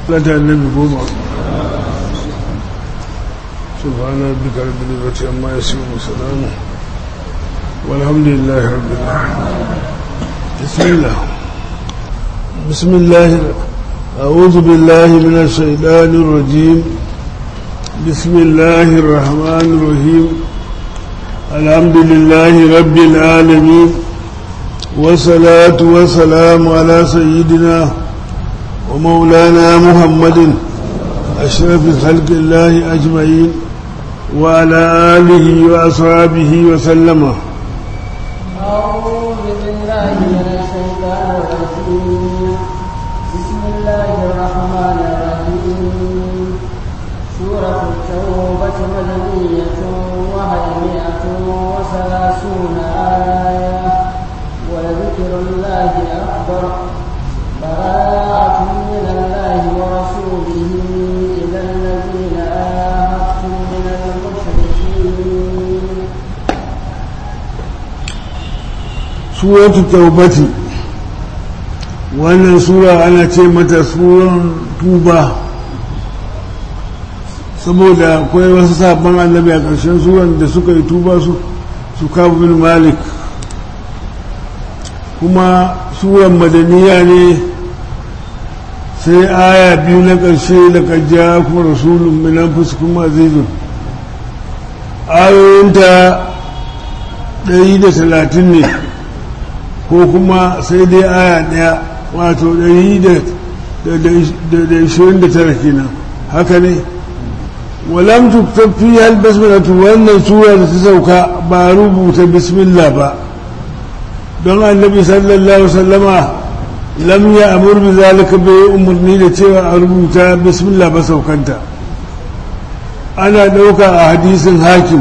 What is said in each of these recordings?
lata annabi goma سبحان ربك رب العزة عما يصفون وسلام والحمد لله رب العالمين بسم الله بسم الله أعوذ بالله من الشيطان الرجيم بسم الله الرحمن الرحيم الحمد لله رب العالمين والصلاة والسلام على سيدنا ومولانا محمد أشرف خلق الله أجمعين وعلى آله وأصحابه وسلم أعوذ بالله من الشيطان الرجيم بسم الله الرحمن الرحيم سورة التوبة مدنية وهي مئة وثلاثون آية ولذكر الله أكبر براءة من الله ورسوله إلى الذين آهدتم من المشركين suratu taubati wannan sura ana ce mata suran tuba saboda akwai wasu sabon annabi a ƙarshen suran da suka yi tuba su su kawo bin malik kuma suran madaniya ne sai aya biyu na ƙarshe da kajja kuma rasulun minan fuskun azizun ayoyinta 130 ne ko kuma sai dai aya daya wato 129 kenan haka ne walam tuktab fi hal basmalatu wannan sura da ta sauka ba rubuta bismillah ba don annabi sallallahu alaihi wasallama lam ya amur bi zalika bai umarni da cewa a rubuta bismillah ba saukanta ana ɗauka a hadisin hakim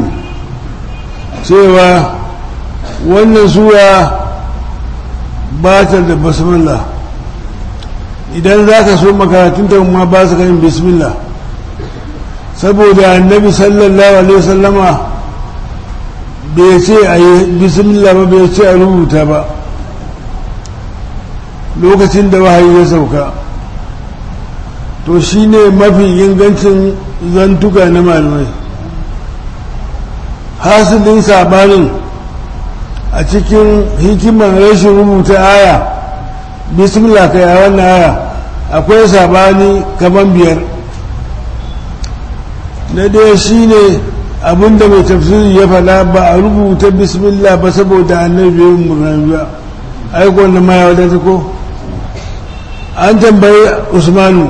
cewa wannan sura ba ta da basmillah idan za ka so makaratunta ma ba su yin bismillah saboda annabi sallallahu alaihi wasallama bai ce a yi bismillah ba bai ce a rubuta ba lokacin da wahayi ya sauka to shi ne mafi ingancin zantuka na malamai hasilin sabanin a cikin hikimar rashin rubuta aya bismillah kai a wannan aya akwai sabani kaman biyar na ɗaya shi ne abinda mai tafsiri ya faɗa ba a rubuta bismillah ba saboda annabi bai murnan ba aikon da ma ya wadata ko an tambayi usmanu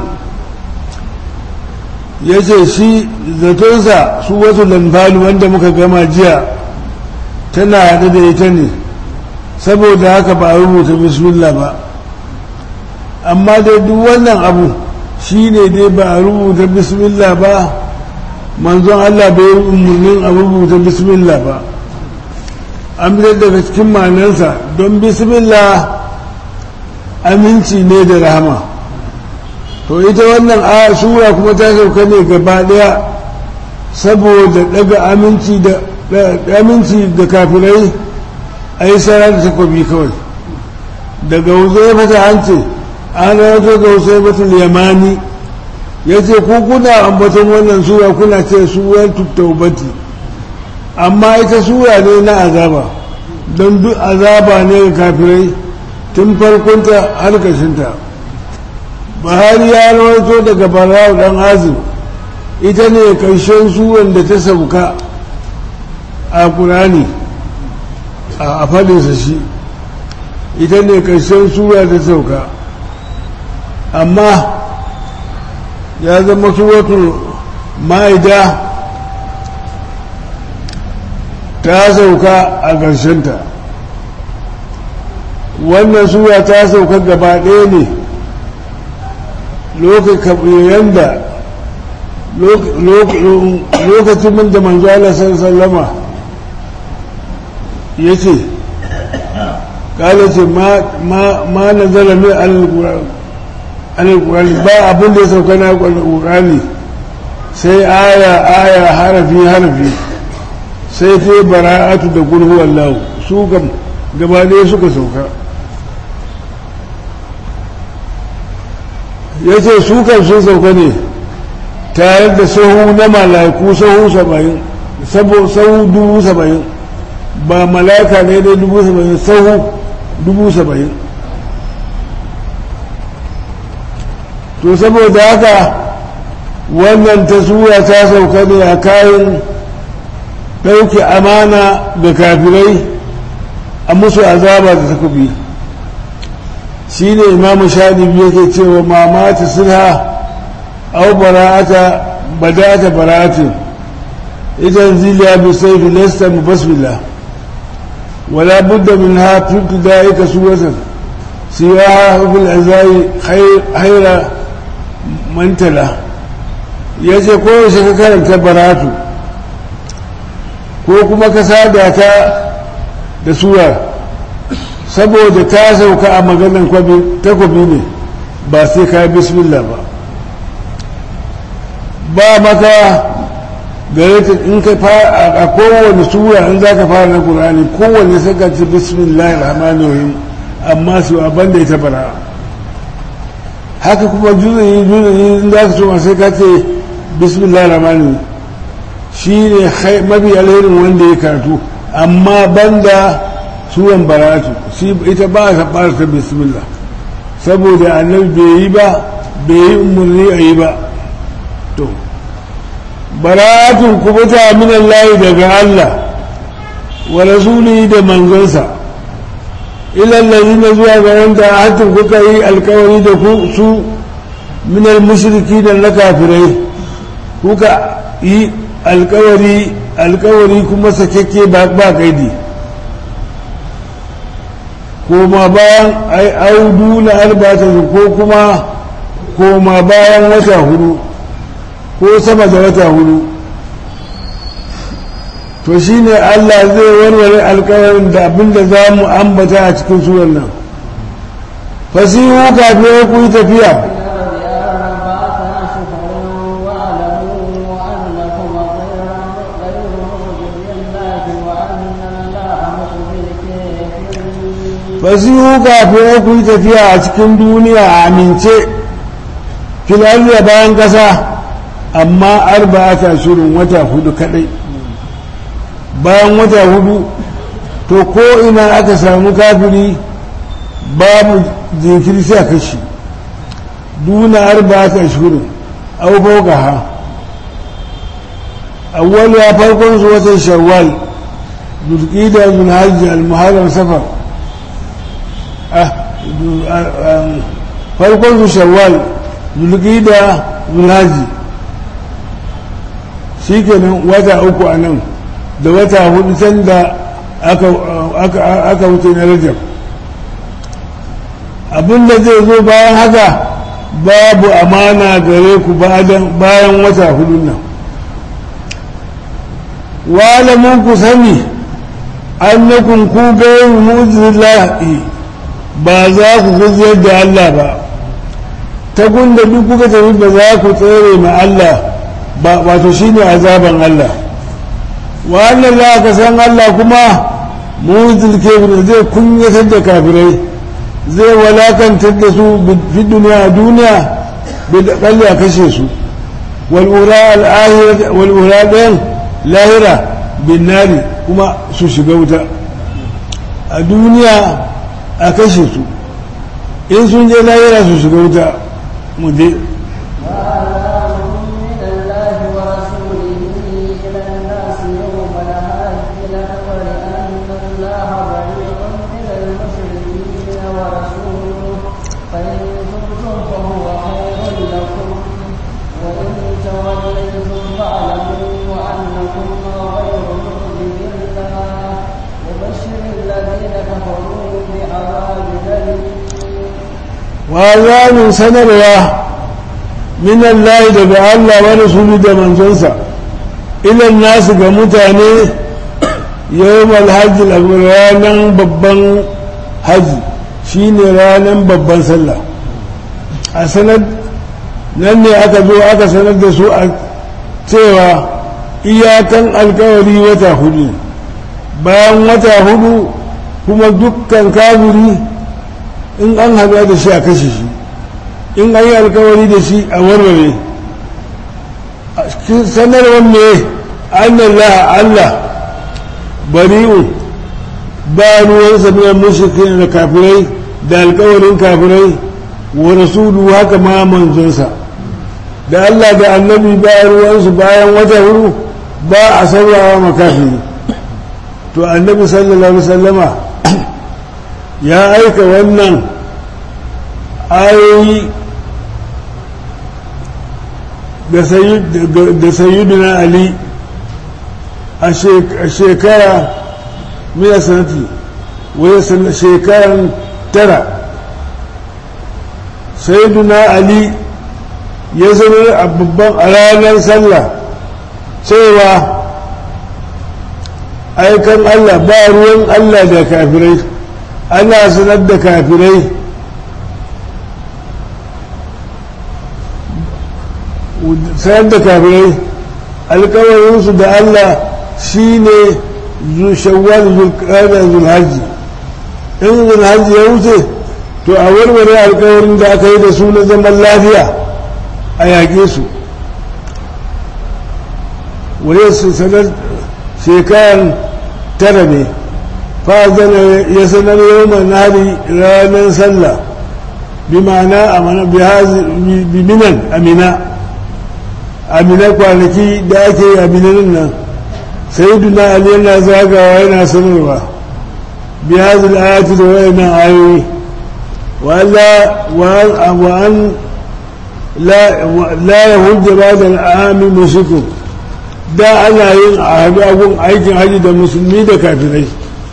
ya ce shi zatonsa su wasu lambalu wanda muka gama jiya tana haɗe da ita ne saboda haka ba a rubuta bismillah ba amma dai duk wannan abu shi ne dai ba a rubuta bismillah ba manzon Allah bai yi umarnin a rubuta bismillah ba an fitar daga cikin manansa don bismillah aminci ne da rahama to ita wannan aya sura kuma ta sauka ne gaba daya saboda daga aminci da aminci da kafirai a yi sara da takobi kawai daga huzai fata an ce an rawato ga huzai fatul yamani ya ce ku kuna ambaton wannan sura kuna ce suran taubati amma ita sura ne na azaba don duk azaba ne ga kafirai tun farkonta har ƙarshinta buhari ya rawaito daga barawa dan azim ita ne ƙarshen suran da ta sauka a ƙurani a faɗinsa shi ita ne ƙarshen sura ta sauka amma ya zama suratul ma'ida ta sauka a ƙarshenta wannan sura ta sauka gaba ɗaya ne lokacin da lokacin da manzo Allah sallama ya ce kala ce ma na zara mai alƙurani ba abin da ya sauka na alƙurani sai aya aya harafi harafi sai ta bara'atu da gulhu wallahu su gaba ɗaya suka sauka ya ce su kan sun sauka ne tare da sahu na mala'iku sahu saba'in sahu dubu saba'in ba mala'ika ne dai dubu saba'in sahu dubu saba'in to saboda haka wannan ta sura ta sauka ne a kayan ɗauke amana da kafirai a musu azaba da takobi shi ne imamu shaɗibi yake cewa mamata sulha au bara'ata badata bara'atin idan ziliya bi saifi lasta mu basmila wala budda min ha tutu da'ika suwatan siya hukul azai haira mantala ya ce kowace ka karanta baratu ko kuma ka sada ta da sura saboda ta sauka a maganan takobi ne ba sai ka bismillah ba ba maka gare ta in ka fara a kowane sura in za ka fara na ƙur'ani kowane saka ce bismillah rahmanir rahim amma su abin da ita bara haka kuma juzayi juzayi in za ka so sai ka ce bismillah rahmanir shi ne mafi alherin wanda ya karatu amma banda suran baratu shi ita ba a fara ta bismillah saboda annabi bai yi ba bai yi umarni a yi ba to baratun kubuta min Allah daga Allah wa rasuli da manzonsa ilal ladina zuwa ga wanda hatin kuka yi alkawari da ku su min al mushriki da na kafirai kuka yi alkawari alkawari kuma sakekke ba ba kaidi koma bayan ai audu na albata ko kuma koma bayan wata hudu ko sama da wata hudu to shi ne Allah zai warware alkawarin da abinda za mu ambata a cikin suran nan fasihu kafin ku yi tafiya fasihu kafin ku yi tafiya a cikin duniya a amince filar bayan ƙasa amma arba'ata shirin wata hudu kadai bayan wata hudu to ko ina aka samu kafiri babu jinkiri sai a kashi duna arba'ata shirin au fauka ha awwal ya farkon su watan shawwal dulqida min hajji al-muharram safar farkon su shawwal dulqida min hajji shi kenan wata uku a nan da wata hudu can da aka wuce na rajab abinda zai zo bayan haka babu amana gare ku bayan wata hudun nan walamun ku sani annakun ku gairu muzillahi ba za ku gajiyar da Allah ba ta gunda duk kuka tafi ba za ku tsere ma Allah ba wato shine azaban Allah wa annan la ka san Allah kuma muzil kebir zai kunyatar da kafirai zai walakantar da su fi duniya duniya bil qalli a kashe su wal ura al akhirah wal ura dan lahira bin nari kuma su shiga wuta a duniya a kashe su in sun je lahira su shiga wuta mu je wazanin sanarwa min Allah daga Allah wa rasulu da manzonsa ilan nasu ga mutane yawmal hajji ranar babban haji shine ranar babban sallah a sanar nan ne aka zo aka sanar da su a cewa iyakan alkawari wata hudu bayan wata hudu kuma dukkan kafiri in an haɗu da shi a kashe shi in an yi alkawari da shi a warware sanarwar ne annallah Allah bari'u ba ruwan sabiyan mushrikin da kafirai da alkawarin kafirai wa rasulu haka ma manzonsa da Allah da annabi ba ruwansu bayan wata huru ba a saurawa makafiri to annabi sallallahu alaihi wasallama ya aika wannan ayoyi da sayyidina ali a shekara miya sanati wani shekaran tara sayyidina ali ya sanar a babban a ranar sallah cewa aikan allah ba ruwan allah da kafirai ana sanar da kafirai sayar da kafirai alkawarinsu da Allah shi ne shawwal zulkada zulhaji in zulhaji ya wuce to a warware alkawarin da aka yi da su na zaman lafiya a yaƙe su wani su sanar shekaran tara ne fazana ya sanar yau nari ranar sallah bi ma'ana a bi minan amina amina kwanaki da ake yi aminanin nan sai duna ali yana zagawa yana sanarwa bi hazil ayati da wayannan ayoyi wa an la ya hujja ba da al'ami mushriku da ana yin a haɗu agun aikin haji da musulmi da kafirai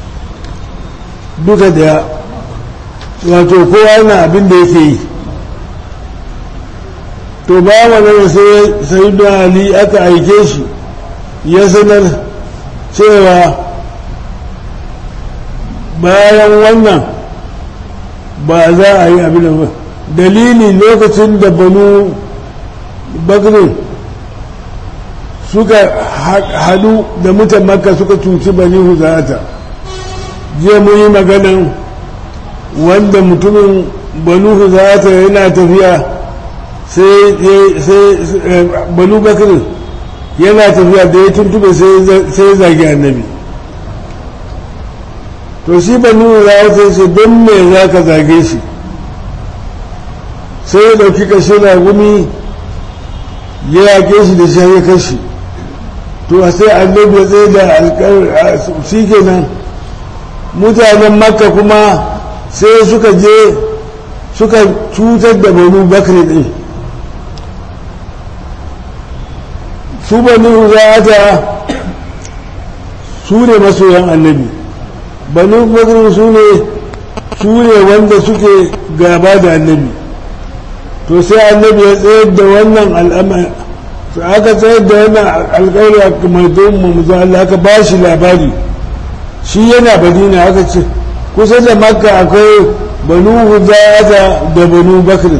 duka da wato kowa yana abin da yake yi to ba wannan sai sai da ali aka aike shi ya sanar cewa bayan wannan ba za a yi abin da dalili lokacin da banu bakirin suka hadu da mutan makka suka cuci bani huzata jiya mun yi maganan wanda mutumin banu huzata yana tafiya sai banu bakir yana tafiya da ya tuntube sai ya zagi annabi to shi banu huzata ce don me za ka zage shi sai ya dauki kashe na gumi ya yake shi da shi ya kashi to sai annabi ya tsaye da alkawar shi kenan mutanen makka kuma sai suka je suka cutar da banu bakri din su banu zata su ne masoyan annabi banu bakri su ne su ne wanda suke gaba da annabi to sai annabi ya tsayar da wannan al'amari to aka tsayar da wannan alƙawari a mai don mu Allah aka ba shi labari shi yana badina aka ce kusa da makka akwai banu hudata da banu bakr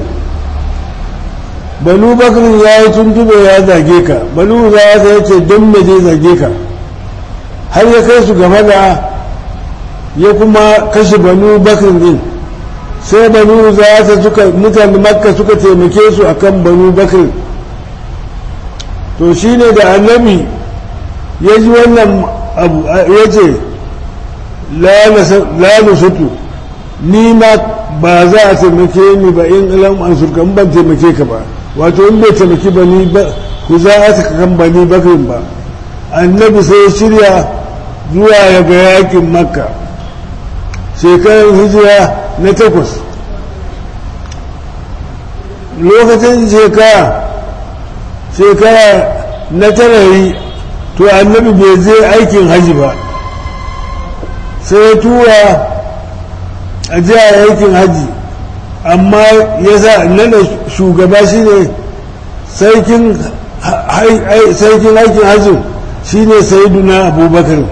banu bakr ya yi tuntube ya zage ka banu hudata ya ce don me zai zage ka har ya kai su gaba da ya kuma kashe banu bakr din sai banu hudata suka mutane makka suka taimake su akan banu bakr to shine da annabi ya ji wannan abu ya ce la nusutu ni ma ba za a taimake ni ba in ilan an surka ban taimake ka ba wato in bai taimaki ba ni ba ku za a saka kan ba ni bakirin ba annabi sai shirya zuwa ya ga yakin makka shekarar hijira na takwas lokacin shekara shekara na tarari to annabi bai je aikin haji ba sai ya tura a jiya aikin haji amma ya sa nana shugaba shi ne sarkin aikin hajji shi ne sayiduna abubakar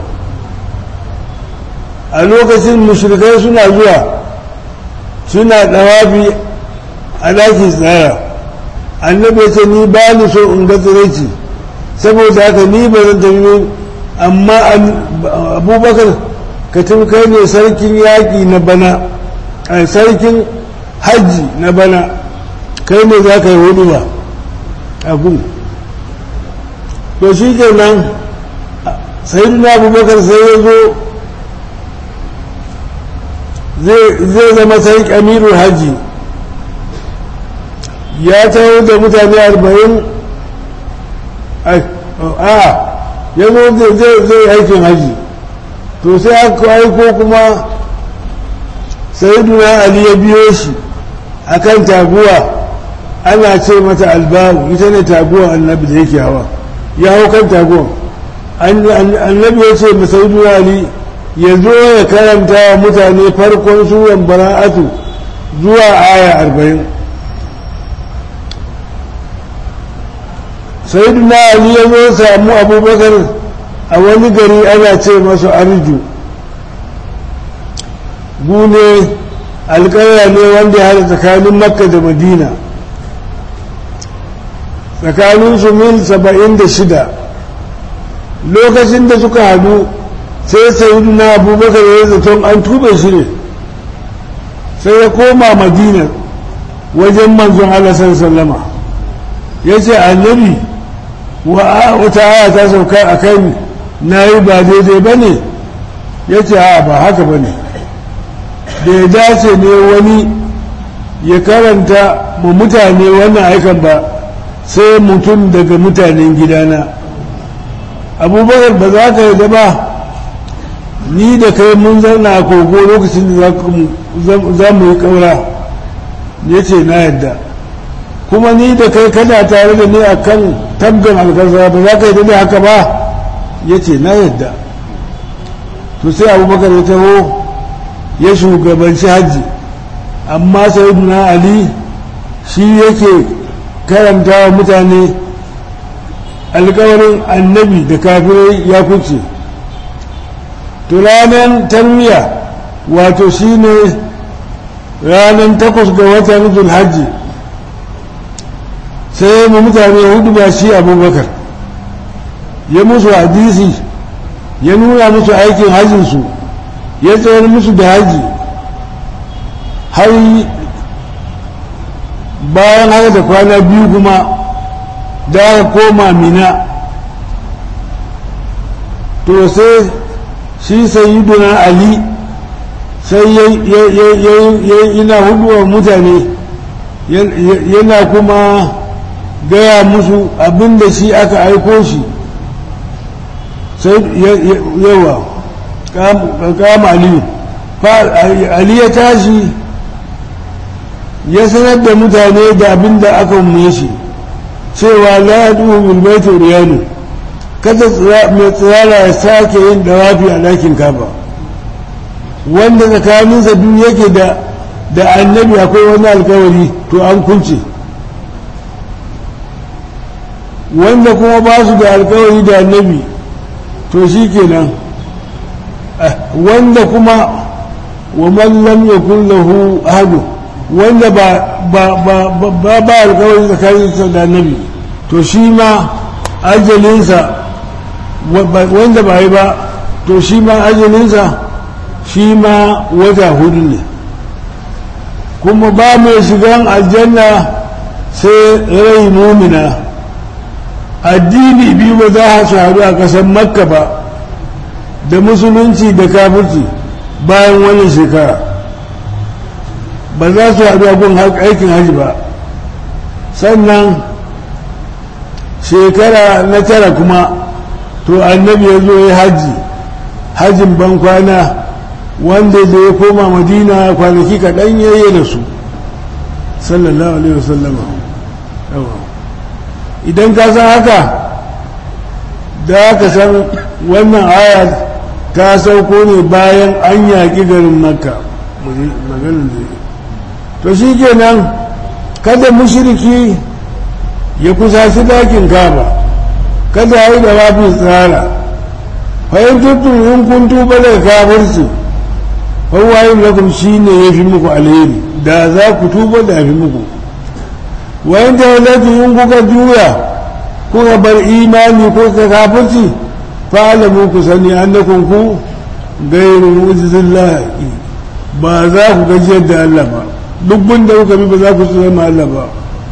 a lokacin mushrikai suna zuwa suna ɗawafi a ɗaki tsara annabi ce ni ba ni so in ga tsiraici saboda haka ni ba zan tafi amma abubakar ka kai ne sarkin yaƙi na bana a sarkin hajji na bana kai ne za ka yi hudu ba a gun to shi kenan sai na abubakar sai ya zo zai zama sai kamirul hajji ya taho da mutane arba'in a ya zo zai aikin hajji to sai aka aiko kuma sayyiduna ali ya biyo shi akan taguwa ana ce mata albaru ita ne taguwa annabi da yake hawa ya hau kan taguwa annabi ya ce masayyiduna ali ya zo ya karanta wa mutane farkon suran bara'atu zuwa aya arba'in sayyiduna ali ya zo samu abubakar a wani gari ana ce masu arju gune alƙarya ne wanda ya tsakanin makka da madina tsakanin su mil saba'in da shida lokacin da suka hadu sai sayidu na abubakar ya zaton an tube shi ne sai ya koma madina wajen manzon Allah sallama ya ce annabi wata aya ta sauka a kai na yi ba daidai ba ne ya ce a ba haka ba ne da ya dace ne wani ya karanta ma mutane wannan aikan ba sai mutum daga mutanen gidana abubakar ba za ka yi ba ni da kai mun zauna a kogo lokacin da za mu yi kaura ya ce na yadda kuma ni da kai kana tare da ni a kan tabgan alkasa ba za ka yi da haka ba ya ce na yadda to sai abubakar ya taho ya shugabanci hajji amma sayyiduna ali shi yake karanta wa mutane alkawarin annabi da kafirai ya kuce to ranar tarmiya wato shi ne ranar takwas ga watan zulhajji sai mu mutane hudu ba shi abubakar ya musu hadisi ya nuna musu aikin hajjinsu ya tsayar musu da haji har bayan haka da kwana biyu kuma da aka koma mina to sai shi sayiduna ali sai yana huduwa mutane yana kuma gaya musu abinda shi aka aiko shi sai yawa kama aliyu ali ya tashi ya sanar da mutane da abin da aka umme shi cewa la ya duhu bilbaitu riyanu kada mai tsirara ya sake yin dawafi a ɗakin kaba wanda tsakaninsa duk yake da da annabi akwai wani alkawari to an kunce wanda kuma ba su da alkawari da annabi to shi kenan wanda kuma wa man lam yakun lahu ahadu wanda ba ba ba ba ba alkawari tsakaninsa da annabi to shi ma ajalinsa wanda ba yi ba to shi ma ajalinsa shi ma wata hudu ne kuma ba mai shigan aljanna sai rai mumina addini biyu ba za su haɗu a ƙasar makka ba da musulunci da kafirci bayan wani shekara ba za su haɗu a gun aikin hajji ba sannan shekara na tara kuma to annabi ya zo ya hajji hajjin ban kwana wanda da ya koma madina kwanaki kaɗan yayi da su sallallahu alaihi wasallama idan ka san haka da ka san wannan aya ta sauko ne bayan an yaƙi garin makka maganin da to shi kenan kada mushiriki ya kusaci dakin kaba kada ya yi da wafi tsara fahimtattun in kun tuba daga kafirci fawayin lakum shi ne ya fi muku alheri da za ku tuba da ya fi muku wayan da in kuka juya kuka bar imani ko ka kafirci fa'alamu ku sani annakum ku gairu mu'jizillah ba za ku gajiyar da Allah ba duk da kuka bi ba za ku zama Allah ba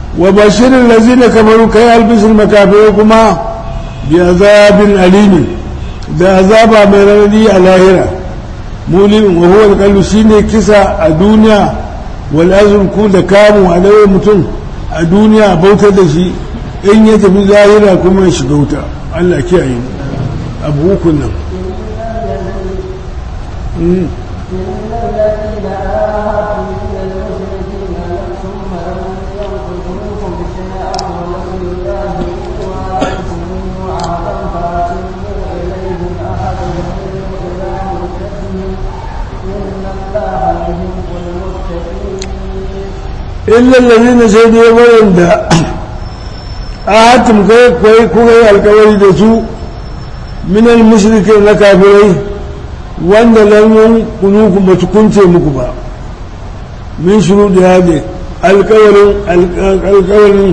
wa bashirin lazina kamaru kai albishir makafirai kuma bi azabin alimin da azaba mai ranadi a lahira mulin wa huwa alqalbu shine kisa a duniya wal azrku da kamu a dawo mutum a duniya bautar da shi in ya tafi lahira kuma ya shiga wuta Allah kiyaye mu abu hukun nan illal ladina sai dai wanda ahatum kai kai kuka yi alkawari da su minal mushrikin na kafirai wanda lam kunuku ba su kunce muku ba min shuru da hade alkawarin alkawarin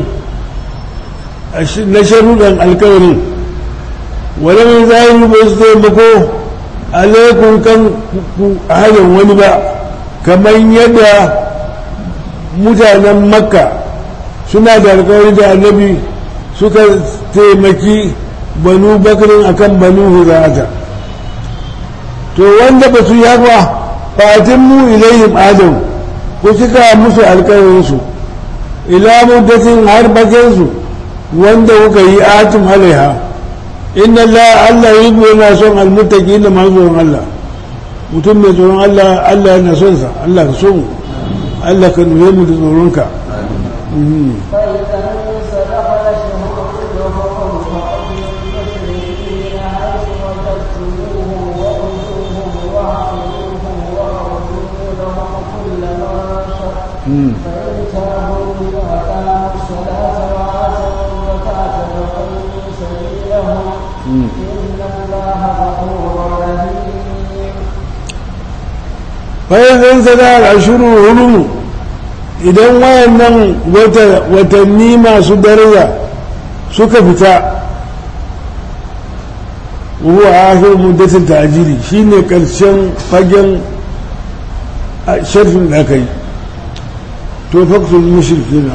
na sharuɗan alkawarin wala mai zahiri ba su taimako alaikun kan halin wani ba kamar yadda mutanen makka suna da alkawari da annabi suka taimaki banu bakirin akan banu hurata to wanda ba su yi haka fatin mu ilayhim adam ku cika musu alkawarinsu ila muddatin har bakinsu wanda kuka yi atum alaiha inna Allah Allah yi yana son almuttaqi da masu tsoron Allah mutum mai tsoron Allah Allah yana son sa Allah ka so mu Allah ka nuna mu da tsoronka فإذا انسلخ الأشهر كلهم فأتوا المشركين حيث وجدتموهم وخذوهم واعتزلوهم واعبدوا لهم كل مرصد فإن تابوا وأقاموا الصلاة وآتوا الزكاة فخلوا سبيلهم إن الله غفور رحيم bayan zan sada al'ashuru hurumu idan wayannan watanni masu daraja suka fita ruwa a ahir muddatin ta'ajiri shine karshen fagen sharfin da aka yi to faktul mushrikina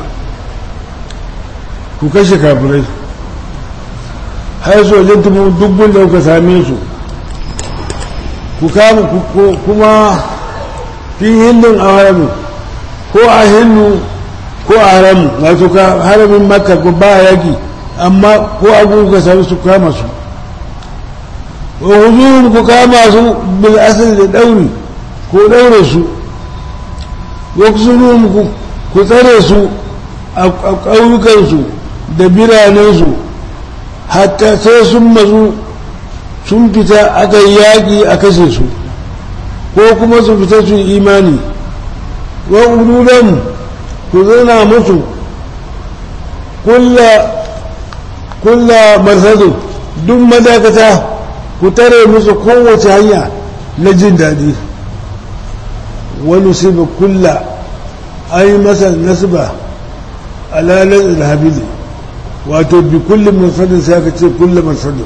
ku kashe kafirai har su wajen tumu dubbin da kuka same su ku kama kuma fi hillin a haramu ko a hillu ko a haramu wato ka haramin makka ko ba yaki amma ko abu ka sami su kama su wa huzurin ku kama su bil asali da dauri ko daure su wa kusurum ku tsare su a ƙauyukansu da biranensu hatta sai sun mazu sun fita aka yi yaƙi a kashe su ko kuma su fita su imani wa ululan ku zana musu kulla marsadu duk madakata ku tare musu kowace hanya na jin daɗi wani siba kulla an yi masa nasba alalar ilhabili wato bi kullum marsadin sai aka ce kullum marsadin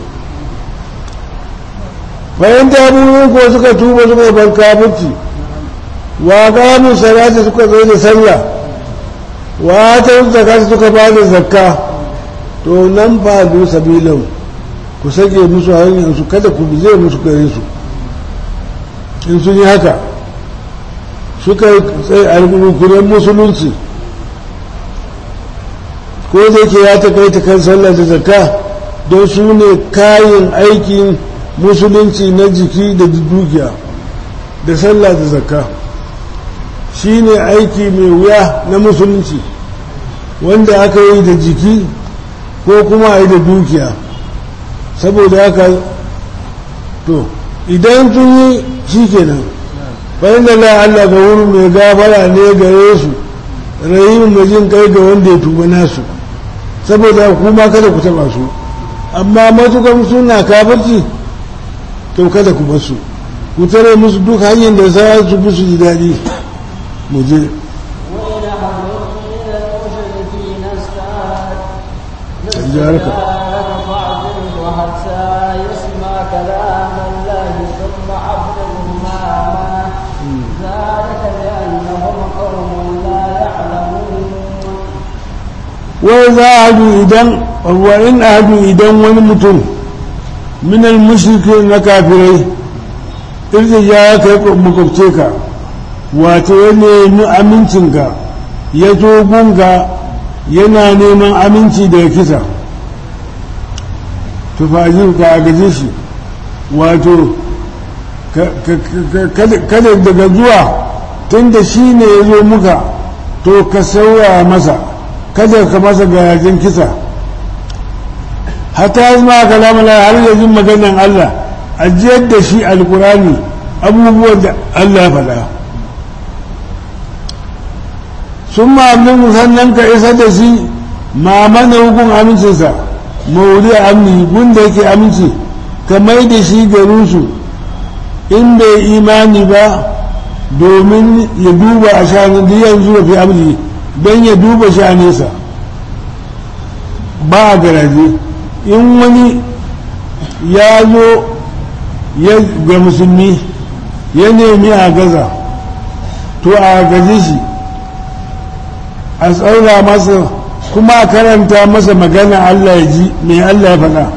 bayan taburin ko suka tuba suka ban kafirci wa gamu salati suka zo da sallah wa ta zakati suka ba da zakka to nan fa du sabilan ku sake musu hanyar su kada ku bi zai musu gare su in sun yi haka suka yi tsaye alƙulukuren musulunci ko da ke ya takaita kan sallah da zakka don su ne kayan aikin musulunci na jiki da dukiya da sallah da zakka shi ne aiki mai wuya na musulunci wanda aka yi da jiki ko kuma a yi da dukiya saboda haka to idan sun yi shi kenan bayan da la Allah ga wurin mai gafara ne gare su rahimin mai jin kai ga wanda ya tuba nasu saboda kuma kada ku taba su amma matukan suna kafirci to kada ku basu ku tare musu duk hanyar da za su musu ji daɗi mu je وإن أحد من المشركين استعاد جارك. فاعبده حتى يسمع كلام الله ثم أبلغه مأمنه ذلك بأنهم قوم لا يعلمون wai za a hadu idan wa in hadu idan wani mutum minal mushriki na kafirai irji ya kai makwabce ka wato ya nemi amincinka ya zo gunga yana neman aminci daga kisa tufajin ka a gaje shi wato kada daga zuwa tun da shi ne ya zo muka to ka sauya masa kada ka masa garajen kisa hata ya zama kalamala har yanzu maganan Allah ajiyar da shi alkurani abubuwan da Allah ya faɗa sun ma'amin sannan ka isa da shi ma mana hukun amincinsa mauri amni gunda yake aminci ka mai da shi garinsu in bai imani ba domin ya duba a shanin da yanzu da fi amni don ya duba shanesa ba a garaje in wani ya zo ga musulmi ya nemi a gaza to a gaji shi a tsaura masa kuma a karanta masa magana Allah ya ji mai Allah ya faɗa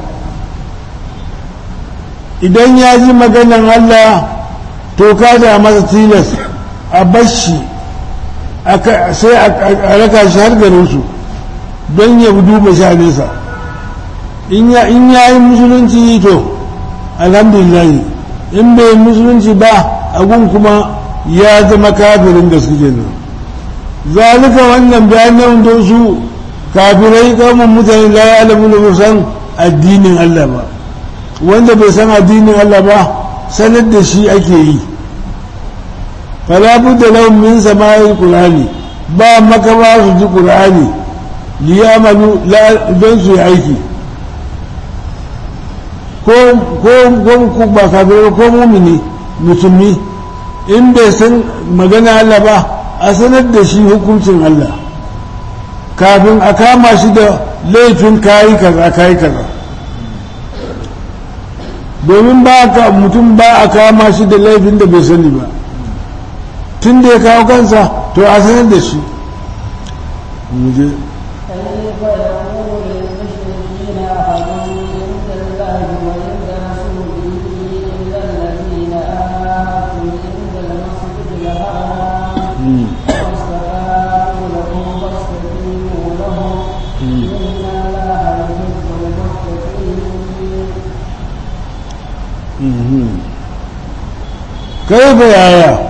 idan ya ji maganan Allah to kada masa tilas a bashi sai a raka shi har garinsu don ya duba sha nesa in ya yi musulunci to alhamdulillah in bai musulunci ba agun kuma ya zama kafirin da suke nan zalika wannan bayanan don su kafirai kamun mutane la ya alamu da san addinin Allah ba wanda bai san addinin Allah ba sanar da shi ake yi fala budda lahum min sama'il qur'ani ba maka ba su ji qur'ani liyamalu don su yi aiki ko ko ba kafirai ko mumini musulmi in bai san magana Allah ba a sanar da shi hukuncin Allah kafin a kama shi da laifin kayi kaza kayi kaza domin ba ka mutum ba a kama shi da laifin da bai sani ba tun da ya kawo kansa to a sanar da shi muje كيف يقول للمشركين أحد عند الله وعند رسوله إلا الذين آمنوا عند المسجد الحرام واستقاموا لكم فاستقيموا لهم إن الله يحب المتقين كيف يا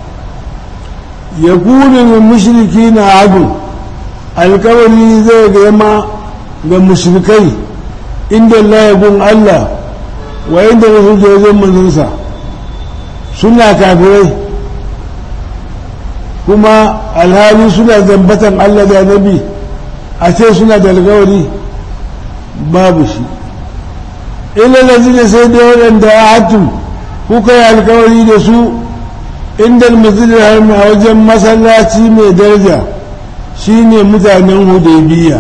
يقول للمشركين عدو alkawari zai gama ga mushrikai inda Allah ya gun Allah wa inda wasu jojin manzansa suna kafirai kuma alhali suna zambatan Allah da nabi a ce suna da alkawari babu shi illa lazina sai da waɗanda ya hatu kuka yi alkawari da su inda masjidil harami a wajen masallaci mai daraja shine mutanen hudaybiya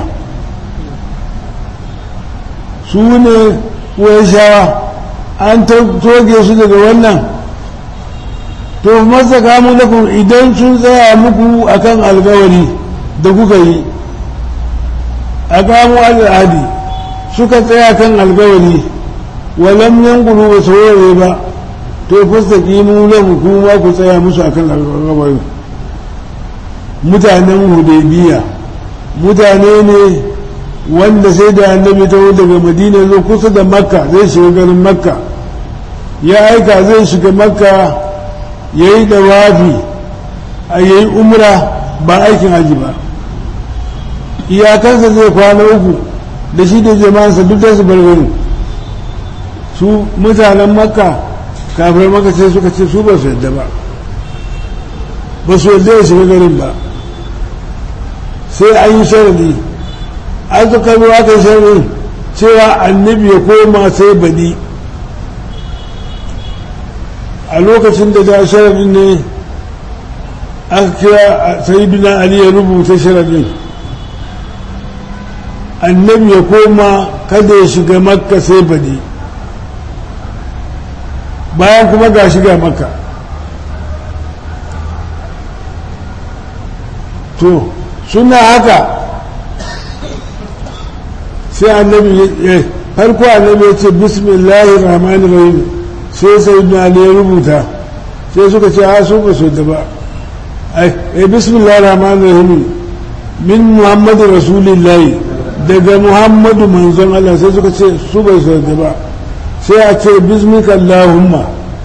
su ne shawa an toge su daga wannan to masa kamu lakum idan sun tsaya muku akan alkawari da kuka yi a kamu al'adi suka tsaya kan alkawari walam yankulu ba saurare ba to fasta kimu lahu kuma ku tsaya musu akan alkawari mutanen hudaybiya mutane ne wanda sai da annabi ta daga madina zo kusa da makka zai shiga garin makka ya aika zai shiga makka ya yi dawafi a ya yi umra ba aikin haji ba iyakansa zai kwana uku da shi da jama'ansa duk da su barbarin su mutanen makka kafin makka sai suka ce su ba su yadda ba ba su yadda ya shiga garin ba sai an yi sharadi an suka zo aka yi sharadin cewa annabi ya koma sai badi a lokacin da da sharadin ne aka kira sayidina ali ya rubuta sharadin annabi ya koma kada ya shiga makka sai badi bayan kuma ga shiga makka to suna haka sai annabi ya farko annabi ya ce bismillahir rahmanir rahim sai sai na ya rubuta sai suka ce a su ba su da ba ai bismillahir rahmanir rahim min muhammadu rasulillahi daga muhammadu manzon Allah sai suka ce su bai su da ba sai a ce bismika allahumma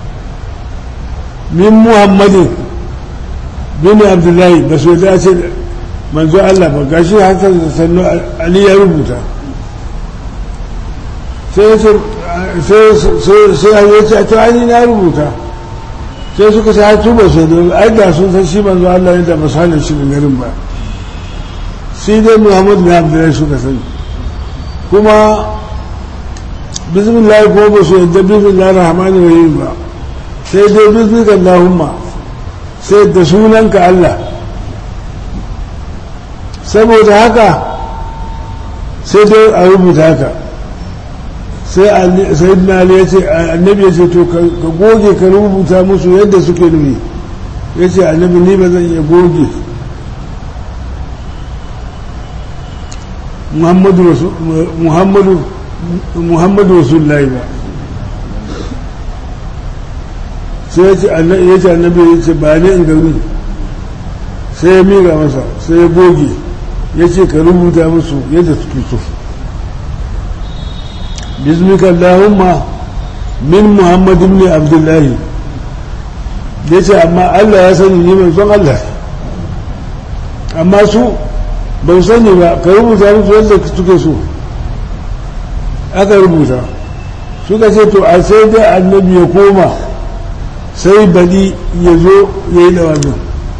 min muhammadin bin abdullahi ba su da ce manzo Allah ba gashi haka sannu ali ya rubuta sai ya ce sai ya ce to ai na rubuta sai suka ce hatu ba su da ai da sun san shi manzo Allah ne da ba sanin shi da garin ba sai dai Muhammad bin Abdullahi suka sani kuma bismillah ko ba su yadda bismillah rahman rahim ba sai dai bismillah Allahumma sai da sunanka Allah saboda haka sai dai a rubuta haka sai sayyidina ali ya ce annabi ya ce to ka goge ka rubuta musu yadda suke nufi ya ce annabi ni ba zan iya goge muhammadu rasulullahi ba sai ya ce annabi ya ce ba ne in gani sai ya miƙa masa sai ya goge ya ce ka rubuta musu yadda suke so باسمك اللهم من محمد بن عبد الله yace amma Allah ya sani ni manzon Allah amma su ban sani ba ka rubuta musu yadda suke so aka rubuta suka ce to a sai dai annabi ya koma sai bali ya zo ya yi dawamin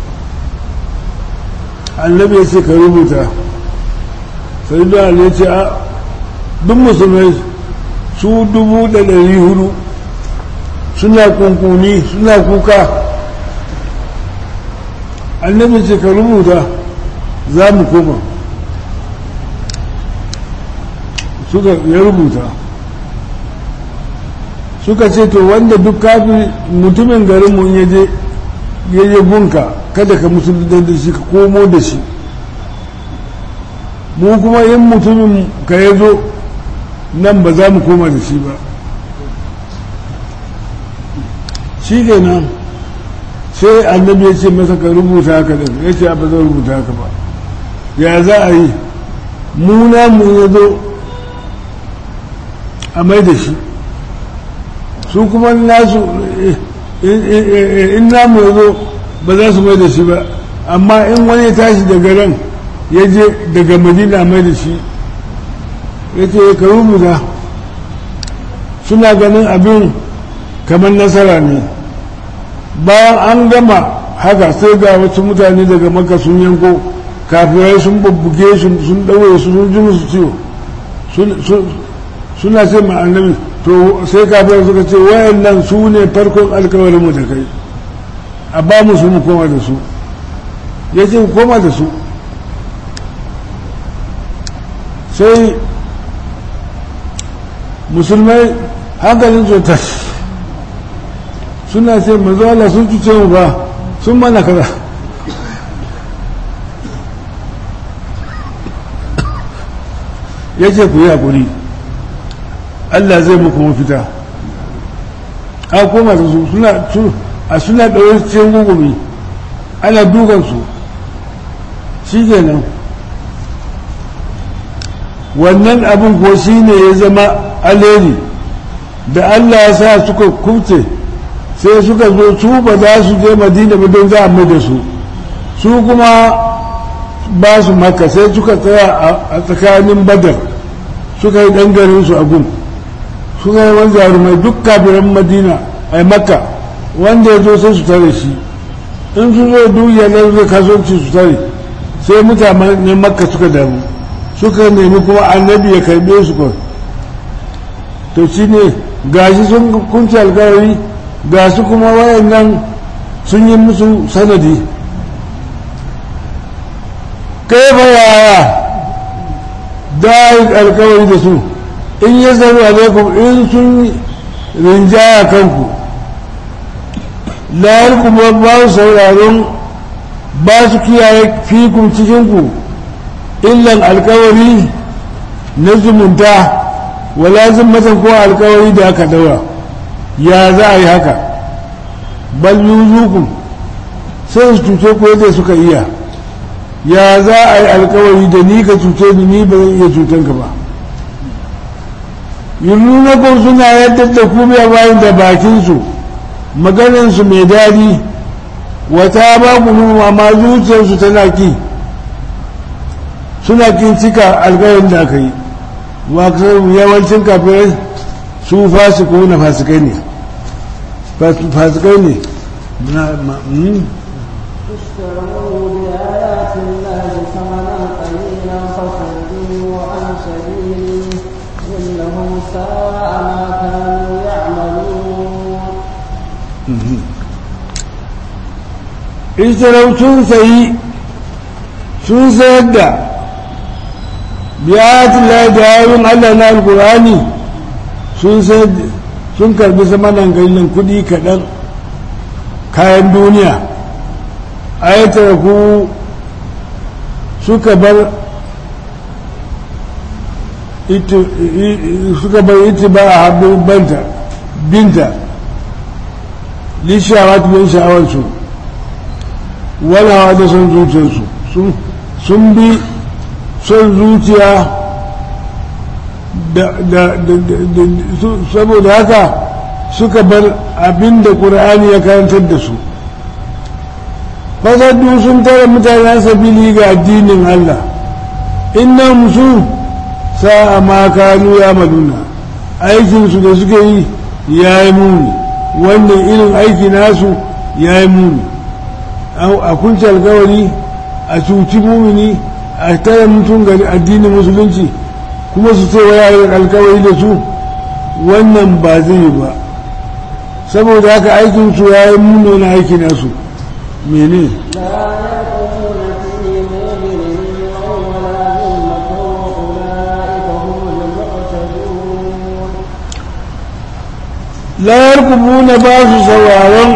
annabi ya ce ka rubuta sai da ya ce a duk musulmai su dubu da ɗari hudu suna kunkuni suna kuka annabi ce ka rubuta za mu koma suka ya rubuta suka ce to wanda duk kafin mutumin garinmu ya je ya je gunka kada ka musulun da shi ka komo da shi mu kuma yin mutumin ka ya zo nan ba za mu koma da shi ba shi kenan sai annabi ya ce masa ka rubuta haka din ya ce ba zan rubuta haka ba ya za a yi muna mu ya zo a mai da shi su kuma nasu in namu ya zo ba za su mai da shi ba amma in wani ya tashi daga ran ya je daga madina mai da shi ya ce ka rubuta suna ganin abin kamar nasara ne bayan an gama haka sai ga wasu mutane daga maka sun yanko kafirai sun bubbuge sun ɗaure su sun ji musu ciwo suna ce ma annabi to sai kafirai suka ce wayan nan su ne farkon alkawarin mu da kai a ba mu su mu koma da su ya ce koma da su sai musulmai hankalin su tashi suna ce manzo Allah sun cuce mu ba sun mana kaza ya ce ku yi haƙuri Allah zai muku mafita a koma da su suna a suna ɗaure cikin gugumi ana dukansu shi kenan wannan abin ko shi ne ya zama alheri da Allah ya sa suka kubce sai suka zo su ba za su je madina ba don za a mai da su su kuma ba su maka sai suka tsaya a tsakanin badar suka yi ɗan su a gun suka yi wani jarumai duk kafiran madina a makka wanda ya zo sai su tare shi in su zo duk yanar zai kasuwanci su tare sai mutanen makka suka damu suka nemi kuma annabi ya karbe su kawai to shi ne gashi sun kunci alkawari ga su kuma wayannan sun yi musu sanadi kai fa yaya da alkawari da su in ya zaru alaikum in sun rinjaya kanku layar kuma ba su sauraron ba su kiyaye fikun cikinku illan alkawari na zumunta wala zimmatan ko alkawari da aka daura ya za a yi haka bal yuzukum sai su cuce ko yadda suka iya ya za a yi alkawari da ni ka cuce ni ni ba zan iya cutan ka ba nuna ko suna yadda da kubiya bayan da bakinsu maganansu mai daɗi wata ba ku amma zuciyarsu tana ki suna kin cika alkawarin da aka yi yawancin kafirai su fasiku na fasikai ne fasikai ne اشتروا بآيات الله ثمنا قليلا فصدوا عن سبيله إنهم ساء ما كانوا يعملون ishtarau sun sayi sun sayar da biyatin da ayoyin Allah na alkurani sun sayar sun karbi samanan galilin kudi kaɗan kayan duniya ayatar ku suka bar suka bar iti ba a haɗin banta binta lishawa tumin sha'awarsu walawa da son zuciyarsu sun bi son zuciya saboda haka suka bar abin da ƙura'ani ya karantar da su fasaddu sun tara mutanen sabili ga addinin Allah inna musu sa'a ma kanu ya maduna aikinsu da suke yi ya yi muni wannan irin aiki nasu ya yi muni a kunce alkawari a cuci mumini a tara mutum ga addinin musulunci kuma su ce waya alkawari da su wannan ba zai yi ba saboda haka aikin su ya yi muno na aiki nasu mene la yarkubuna ba su sauraron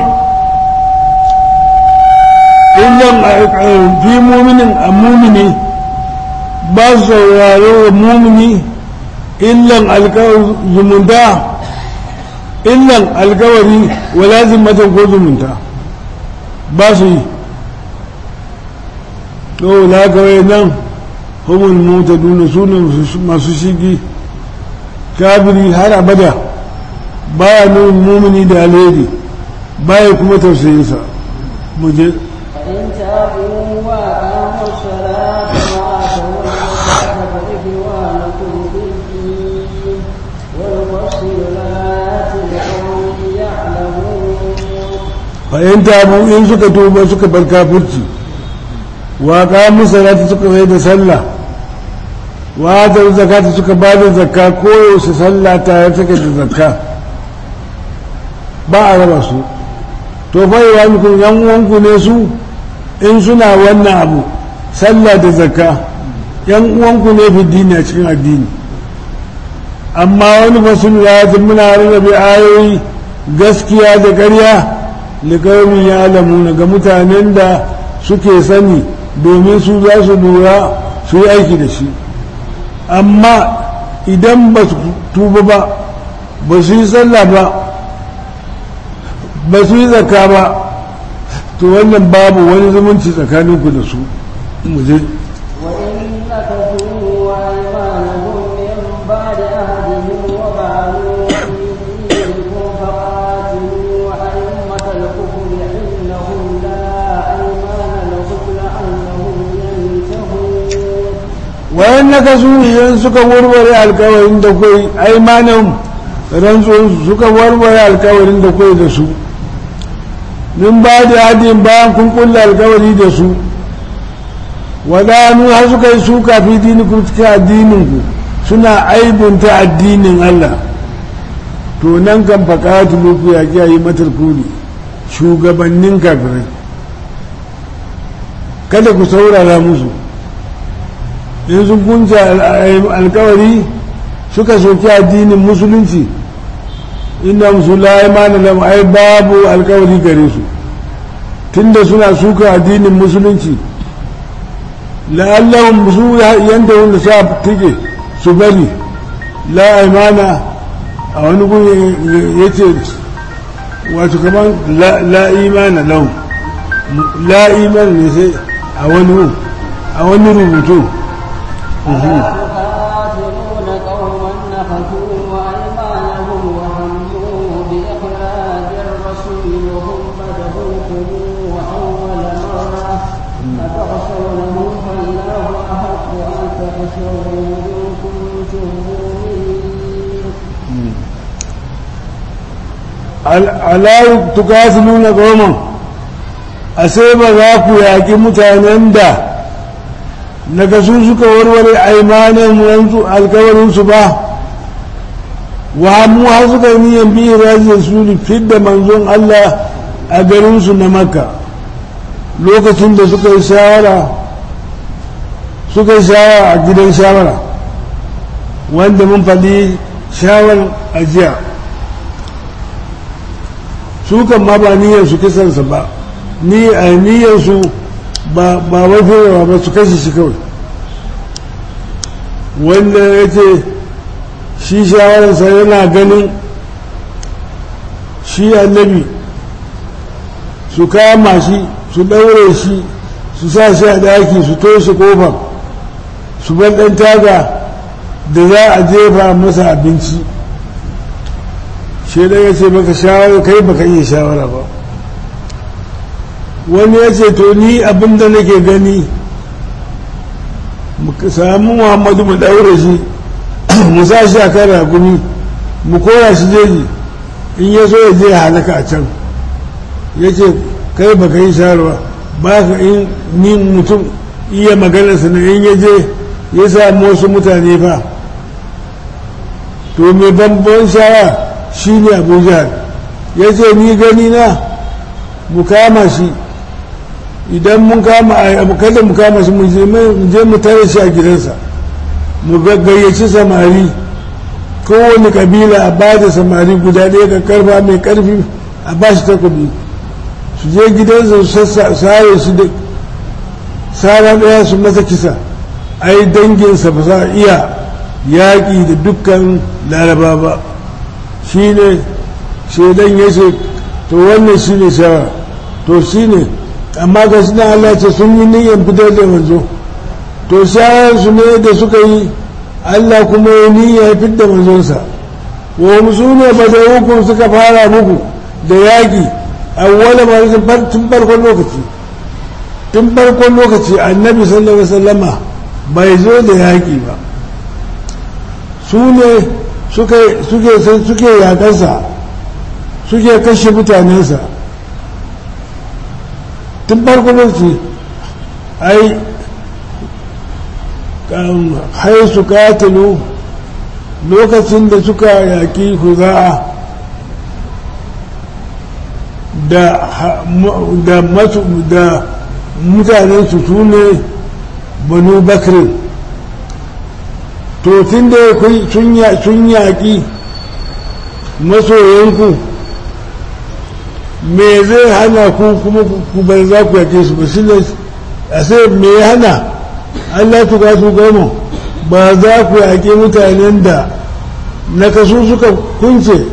illan fi muminin a mumini ba su sauraro wa mumini illan alkawar zumunta illan alkawari wala zimmatan ko zumunta ba su yi to la kawai nan humul mota duna su ne masu shigi kafiri har abada baya nuna mumini da alheri baya kuma tausayinsa mu je فإن تابوا وأقاموا الصلاة وآتوا الزكاة فإخوانكم في الدين ونفصل الآيات لقوم يعلمون fa'in tabu in suka tuba suka bar kafirci wa kamun salati suka mai da sallah wa ta zakata suka ba da zakka koyaushe sallah tare take da zakka ba a raba su to fa yi wani yan uwanku ne su in suna wannan abu sallah da zakka yan uwanku ne fi dini a cikin addini amma wani fasul ya muna rarrabe ayoyi gaskiya da ƙarya liƙaumin ya alamuna ga mutanen da suke sani domin su za su lura su yi aiki da shi amma idan ba su tuba ba ba su yi sallah ba ba su yi zaka ba to wannan babu wani zumunci tsakaninku da su muje وإن نكثوا أيمانهم من بعد عهدهم وبعلوا في دينكم فقاتلوا أئمة الكفر إنهم لا أيمان لهم لعلهم ينتهون wayan na kasu idan suka warware alkawarin da kai aimanin rantsuwansu suka warware alkawarin da kai da su min ba da hadin bayan kun kulla alkawari da su wadanu har suka yi suka fi dinikum cikin addininku suna aibunta addinin Allah to nan kan faƙatu luku ya kiyaye matar kuli shugabannin kafirai kada ku saurara musu in sun kunce alkawari suka soki addinin musulunci inda musulai mana lam ai babu alkawari gare su tunda suna suka addinin musulunci la'allahum su yanda wanda sa tike su bari la imana a wani guri ya ce wato kamar la imana lau la imana ne sai a wani a wani rubutu تقاتلون قوما نفثوا أيمانهم وهموا بإخراج الرسول وهم بدؤوكم أول مرة أتخشونهم فالله أحق أن تخشوه إن كنتم مؤمنين ala tukasiluna qauman asai ba za ku yaƙi mutanen da daga su suka warware aimanin wanzu alkawarinsu ba wa mu har suka yi niyan bi rajin su fidda manzon Allah a garinsu na makka lokacin da suka yi shawara suka yi shawara a gidan shawara wanda mun faɗi shawar ajiya su kan ma ba niyyar su kisansa ba ni a niyyar su ba ba mafi ba su kashe shi kawai wanda ya ce shi shawararsa yana ganin shi annabi su kama shi su ɗaure shi su sa shi a ɗaki su toshe kofar su bar ɗan taga da za a jefa masa abinci shi ya ce maka shawara kai baka iya shawara ba wani ya ce to ni abin da nake gani mu samu muhammadu mu ɗaure shi mu sa shi a kan raguni mu kora shi jeji in ya so ya je halaka a can ya ce kai baka yi shawara ba ka in ni mutum iya maganarsa na in ya je ya samu wasu mutane fa to mai bambam shawara shi ne abu jihar ya ce ni gani na mu kama shi idan mun kama kada mu kama shi mu je mu tare shi a gidansa mu gayyaci samari kowane kabila a ba da samari guda ɗaya ka karfa mai karfi a ba shi takobi su je gidansa su sare shi da sara ɗaya su masa kisa ai danginsa ba za a iya yaƙi da dukkan laraba ba shi ne shaidan ya ce to wannan shi ne shawara to shi ne amma ga shi na Allah ce sun yi niyyar fitar da manzo to shawararsu ne da suka yi Allah kuma ya niyya fitar da manzonsa wa musu ne ba da hukun suka fara muku da yaƙi awwala ma tun farkon lokaci tun farkon lokaci annabi sallallahu alaihi wasallama bai zo da yaƙi ba su ne suke yaƙarsa suke kashe mutanensa tun farko lokaci ai hai su katilu lokacin da suka yaƙi huza'a da mutanensu su ne banu bakirin to tun da sun yaƙi masoyanku me zai hana ku kuma ku bar za ku yaƙe su ba shi ne a sai me ya hana allah tuka su goma ba za ku yaƙe mutanen da na kasu suka kunce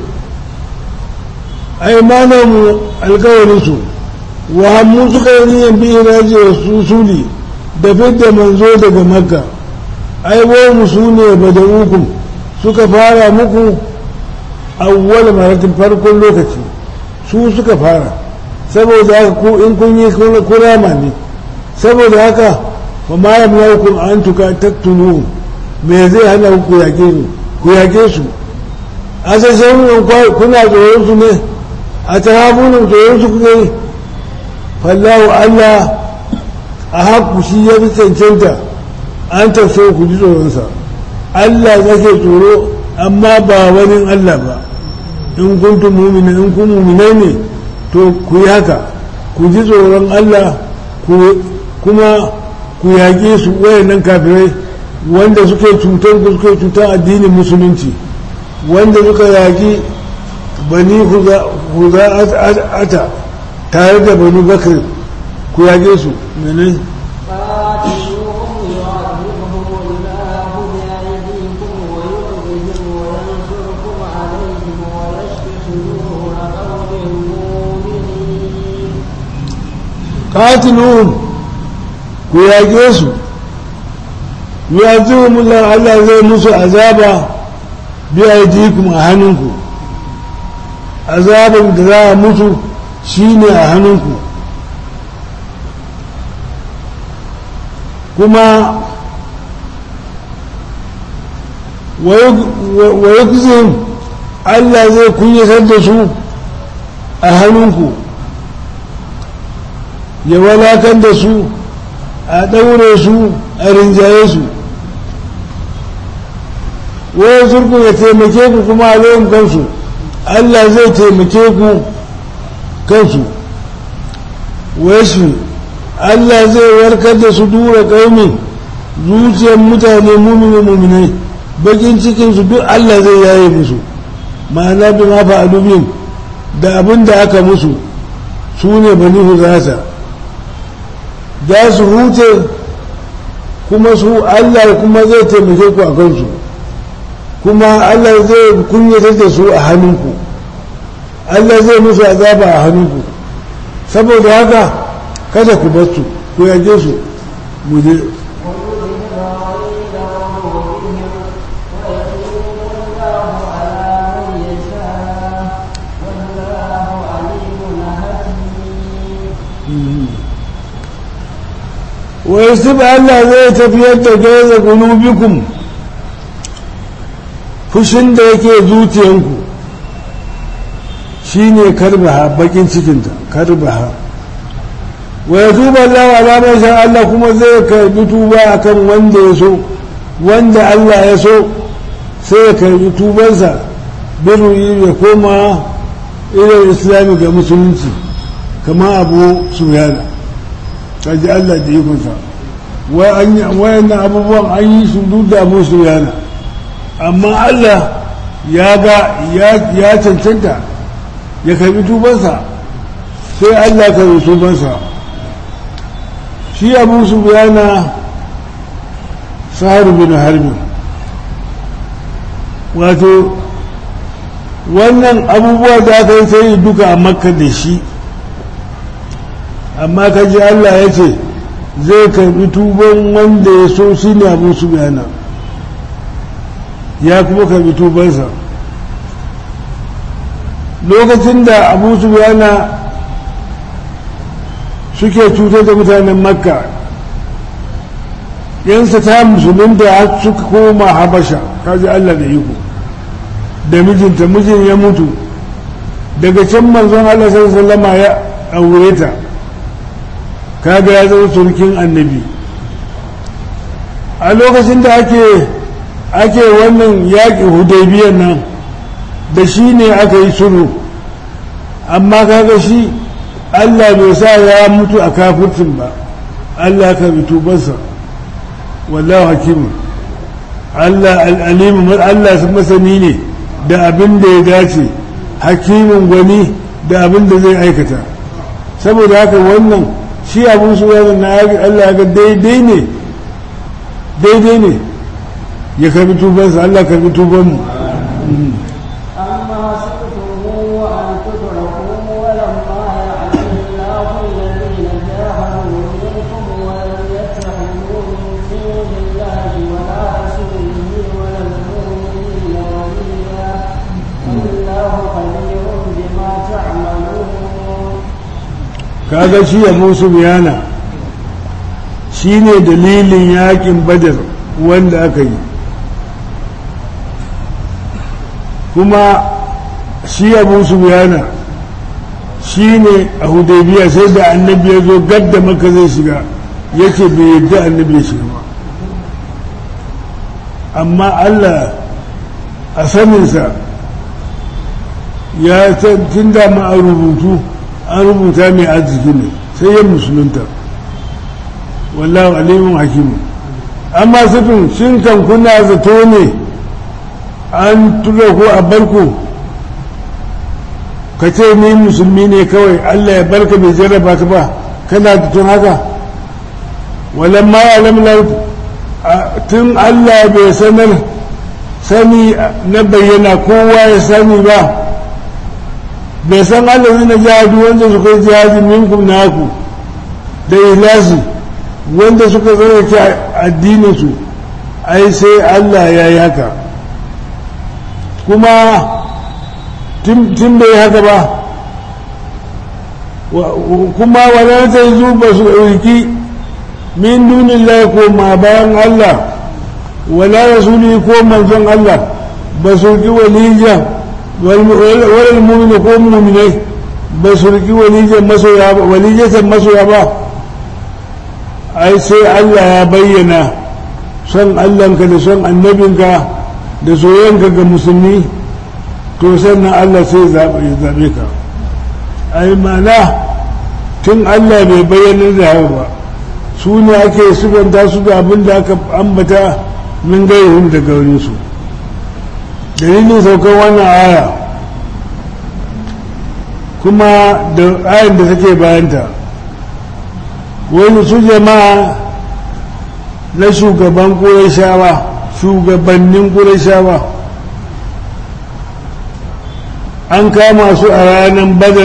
ai mana mu alkawarinsu wa hammu suka yi niyan bi iraji wa susuli da fidda manzo daga makka ai mu su ne badawukum suka fara muku awwal maratin farkon lokaci su suka fara saboda haka ku in kun yi kurama ne saboda haka fa ma yamnaukum an tuka taktulu me zai hana ku yake su ku yake su asashen kuna tsoron su ne a tarabunan tsoron su kuka yi fallahu allah a haku shi ya fi cancanta an tafso ku ji tsoronsa Allah zake tsoro amma ba wani Allah ba in kuntum mu'mina in kun mu'minai ne to ku yi haka ku ji tsoron Allah kuma ku yaƙe su wayannan kafirai wanda suke cutar ku suke cutar addinin musulunci wanda suka yaƙi bani huza'ata tare da bani bakar ku yaƙe su menene قاتلوهم يعذبهم الله بأيديكم qatiluhum ku yaƙe su yu'azimuhum Allah zai musu azaba bi aidikum a hannunku azabin da za a mutu shine a hannunku kuma wa yukzihim Allah zai kunyatar da su a hannunku ya walakan da su a ɗaure su a rinjaye su wani surku ya taimake ku kuma a loyin kansu Allah zai taimake ku kansu wasu Allah zai warkar da su dura ƙaumin zuciyar mutane mumini muminai bakin cikinsu duk Allah zai yaye musu ma'ana bi ma fa'alubin da abin da aka musu su ne bani huzata za su hute kuma su Allah kuma zai taimake ku a kansu kuma Allah zai kunyatar da su a hannunku Allah zai musu azaba a hannunku saboda haka kada ku bar su ku yage su mu je ويسب Allah zai tafiyar da gaza qulubikum fushin da yake zuciyanku shine karbaha bakin cikinta karbaha wa yatuba Allah ala man sha Allah kuma zai karbi tuba akan wanda ya so wanda Allah ya so sai ya karbi tubansa biru ya koma ilal islami ga musulunci kama abu suyana kaji Allah da ikonsa wayannan abubuwan an yi su duk da musu yana amma Allah ya ga ya cancanta ya karbi tubansa sai Allah karbi tubansa shi abu su yana saharu bin harbi wato wannan abubuwa da aka yi sai duka a makka da shi amma ka ji Allah ya ce zai karbi tuban wanda ya so shi ne abu su bayana ya kuma karbi tubansa lokacin da abu su bayana suke cutar da mutanen makka yansa ta musulunta har suka koma habasha kaji Allah da iko da mijinta mijin ya mutu daga can manzon Allah sallallahu alaihi ya aure ta kaga ya zama surkin annabi a lokacin da ake ake wannan yaƙi hudaibiyar nan da shi ne aka yi sulhu amma kaga shi Allah bai sa ya mutu a kafircin ba Allah ka bi tubansa wallahu hakimu Allah al'alimu Allah masani ne da abin da ya dace hakimin gwani da abin da zai aikata saboda haka wannan shi abin su yana na Allah ga daidai ne daidai ne ya karbi tubansa Allah karbi tubanmu أما سبتم أن تدركوا ولما يعلم الله الذين جاهدوا منكم ولم يتخذوا من دون الله ولا رسوله ولا المؤمنين وليا والله خبير بما تعملون kaga shi ya musu biyana shi ne dalilin yakin badar wanda aka yi kuma shi ya musu biyana shi ne a hudaybiya sai da annabi ya zo gadda maka zai shiga yake bai yadda annabi ya shiga ba amma allah a saninsa ya tun da ma a rubutu an rubuta mai arziki ne sai ya musulunta wallahu alimun hakimu amma sufin shin kan kuna zato ne an tura ko a barku ka ce ni musulmi ne kawai allah ya barka bai jarraba ka ba kana da tun haka walan ma ya lamlar tun allah bai sanar sani na bayyana kowa ya sani ba bai san allazi na jihadi wanda su kai jihadi minkum naku da ilasi wanda suka tsarki addininsu ai sai Allah ya yi haka kuma tun bai haka ba kuma wadanda ta yi ba su ɗauki min dunin ko ma bayan Allah wala rasuli ko manzon Allah ba su ki walijan wal mu'mini ko mu'minai ba su ki walijan masoya ba walijatan masoya ba ai sai Allah ya bayyana son Allahnka da son annabinka da soyayyanka ga musulmi to sannan Allah sai zaɓe ka ai mana tun Allah bai bayyana da haka ba su ne ake sufanta su da abin da aka ambata min gairihim da gaurinsu dalilin saukar wannan aya kuma da ayin da take bayanta wani su jama'a na shugaban ƙurashawa shugabannin ƙurashawa an kama su a ranar badar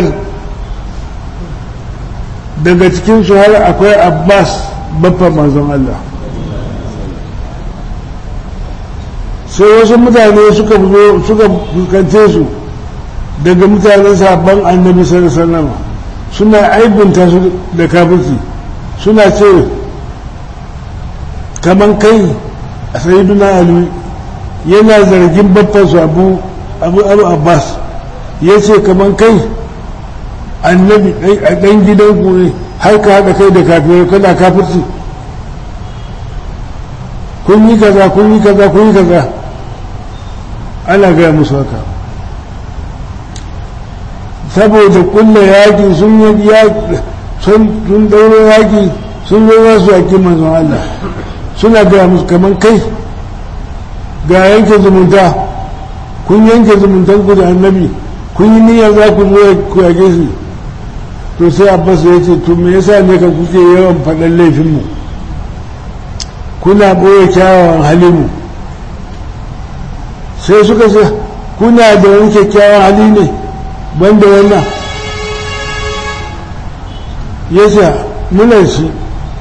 daga cikinsu har akwai abbas babban manzon Allah sai wasu mutane suka suka fuskance su daga mutanen sabon annabi sallallahu suna aibinta su da kafirci suna ce kaman kai a sayiduna ali yana zargin babbansu abu abu abu abbas ya ce kaman kai annabi a ɗan gidan ku ne har ka haɗa kai da kafirai kana kafirci kun yi kaza kun yi kaza kun yi kaza ana gaya musu haka saboda kulla yaƙi sun yi sun ɗauro yaƙi sun zo za su yaƙi manzon Allah suna gaya musu kamar kai ga yanke zumunta kun yanke zumuntan ku da annabi kun yi niyyar za ku zo ku yaƙe shi to sai abbas ya ce to me yasa ne ka kuke yawan faɗan laifinmu kuna ɓoye kyawawan halinmu sai suka ce kuna da wani kyakkyawan hali ne banda wannan ya ce muna shi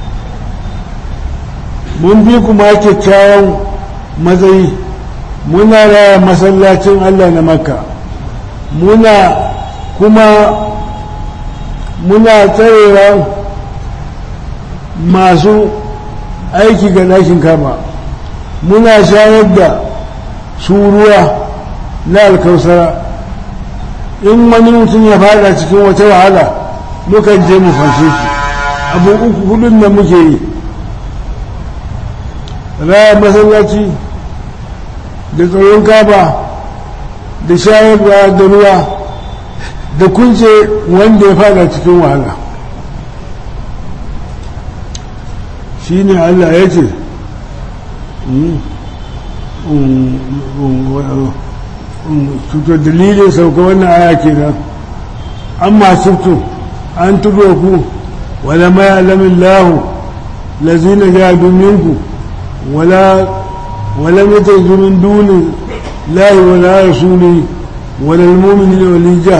mun bi kuma kyakkyawan matsayi muna raya masallacin allah na makka muna kuma muna tsarewa masu aiki ga ɗakin kama muna shayar da su ruwa na alkausara in wani mutum ya fada cikin wata wahala mukan je mu fashe shi abu uku hudun da muke yi raya masallaci da tsaron kaba da shayarwa da ruwa da kunce wanda ya fada cikin wahala shi ne allah ya ce tuto dalilin sauka wannan aya ke nan an masu tu an tudo ku wala mai alamin lahu lazina jadu minku wala wala mata zumin dunin lahi wala rasuli wala almumini walija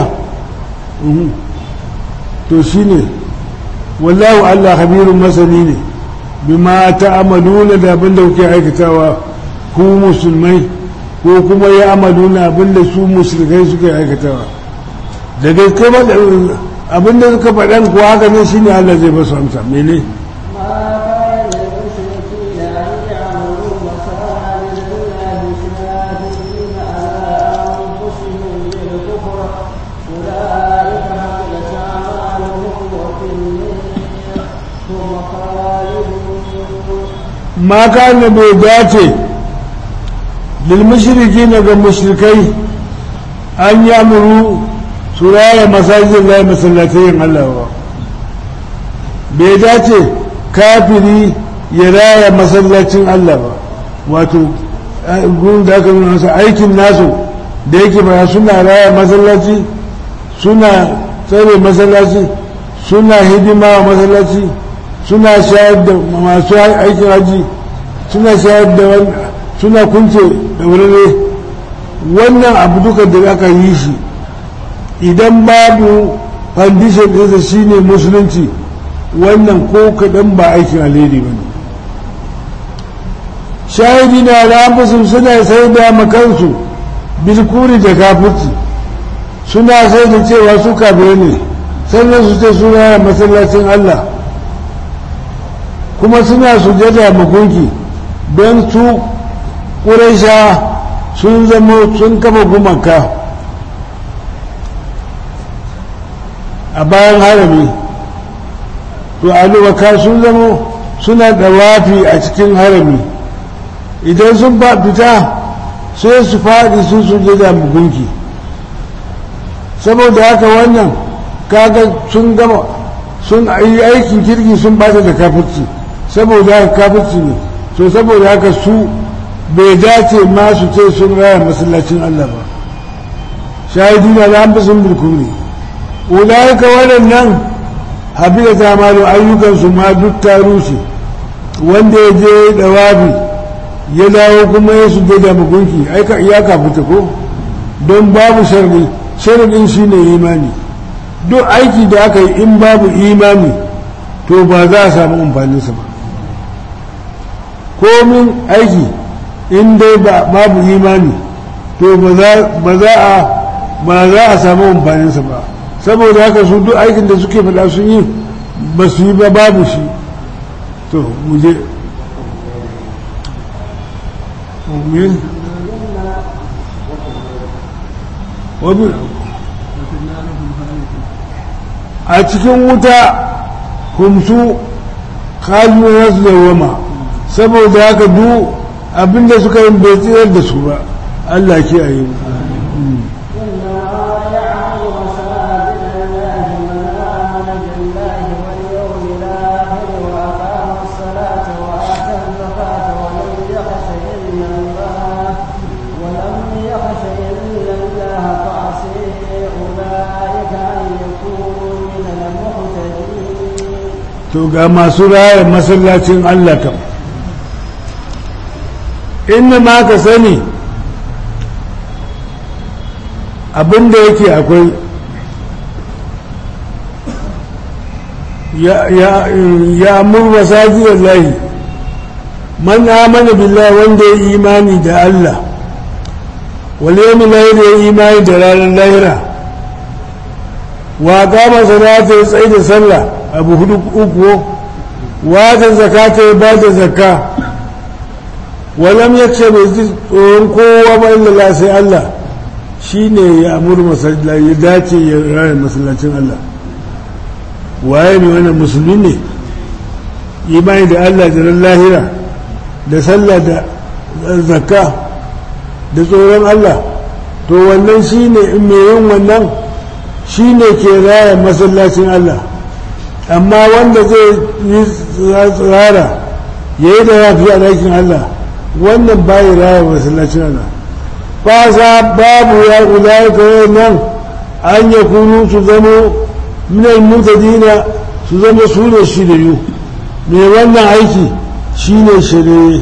to shine wallahu Allah khabirun masani ne bima ta'amaluna da abin da kuke aikatawa ku musulmai ko kuma ya amaluna abin da su musulmai suke aikatawa da gaske ba abin da suka faɗan kuwa haka ne shine Allah zai basu amsa mene ma kana bai dace lilmushriki na ga mushrikai an yi amuru su raya masajin lai masallatayin Allah ba bai dace kafiri ya raya masallacin Allah ba wato gurin da aka nuna masa aikin nasu da yake ba suna raya masallaci suna tsare masallaci suna hidima wa masallaci suna shayar da masu aikin haji suna shayar da suna kunce da wurare wannan abu duka da aka yi shi idan babu foundation ɗinsa shine musulunci wannan ko kaɗan ba aikin alheri ba ne shahidi na al'amfusun suna sai da makansu bilkuri da kafirci suna sai da cewa su kafirai ne sannan su ce suna masallacin Allah kuma suna sujada magunki don su ƙuraisha sun zama sun kafa gumaka a bayan harami to alubaka sun zama suna dawafi a cikin harami idan sun ba fita sai su faɗi sun sujada magunki saboda haka wannan kaga sun gama sun yi aikin kirki sun bata da kafirci saboda haka kafirci ne to saboda haka su bai dace ma su ce sun raya masallacin Allah ba shahidi na da an sun burkuri ulaika waɗannan habila ta malu ayyukansu ma duk ta rushe wanda ya je dawabi ya dawo kuma ya su da mugunki ya kafuta ko don babu sharri sharadin shine imani duk aiki da aka yi in babu imani to ba za a samu amfaninsa ba komin aiki in dai babu imani to ba za a ba za a samu amfaninsa ba saboda haka su duk aikin da suke faɗa sun yi ba su yi ba babu shi to muje a cikin wuta kumsu kalu su dawama saboda haka duk abinda suka yi bai tsirar da su ba Allah ke a yi to ga masu raya masallacin Allah kam inna ma ka sani abinda yake akwai ya murwa sajiyar lahi man amana billahi wanda ya imani da Allah wale yami lahira ya imani da ranar lahira wa kama sanata ya tsaye da sallah abu hudu uku wata zakata ya ba da zakka walam ya ce bai ji tsoron kowa ba illa sai Allah shi ne ya amur masallaci ya dace ya raya masallacin Allah waye ne wannan musulmi ne imani da Allah da lahira da sallah da zakka da tsoron Allah to wannan shi ne in mai yin wannan shi ne ke raya masallacin Allah amma wanda zai yi tsara ya yi da yafi a ɗakin Allah wannan bayi raya masallacin Allah fasa babu ya kula kawai nan an ya kunu su zamo minal mutadina su zama su ne shiriyu mai wannan aiki shi ne shirye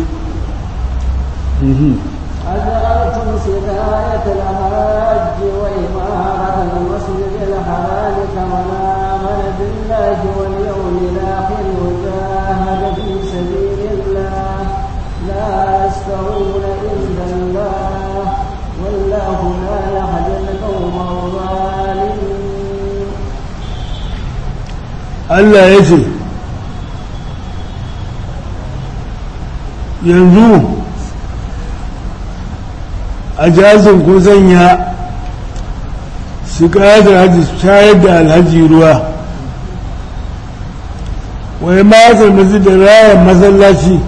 أجعلتم سقاية الحاج وإمارة المسجد الحرام كمن آمن بالله واليوم الآخر وجاهد في سبيل الله لا يستوون عند الله والله لا يهدي القوم الظالمين Allah ya ce yanzu a jazin ku zanya su da hajji shayar da alhaji ruwa wani matar masu da rayar masallaci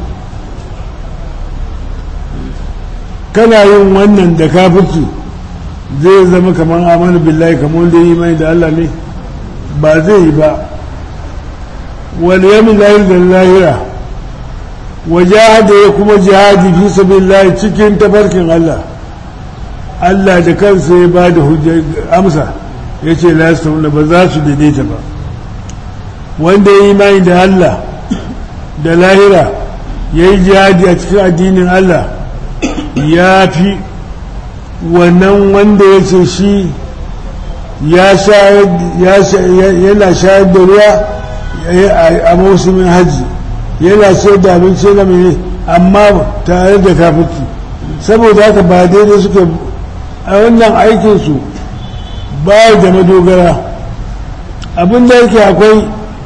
kana yin wannan da kafirci zai zama kamar amanu billahi kamar da yi mai da Allah ne ba zai yi ba wani yamin lahir da lahira wajahada ya kuma jihadi fi sabilillah cikin tafarkin Allah Allah da kansa ya ba da amsa ya ce lasta ba za su daidaita ba wanda ya yi imani da Allah da lahira ya yi jihadi a cikin addinin Allah ya fi wannan wanda ya ce shi yana shayar da ruwa a mausumin hajji yana ce da abinci na mai amma tare da kafirci saboda haka ba daidai suka a wannan aikinsu ba da madogara abin da yake akwai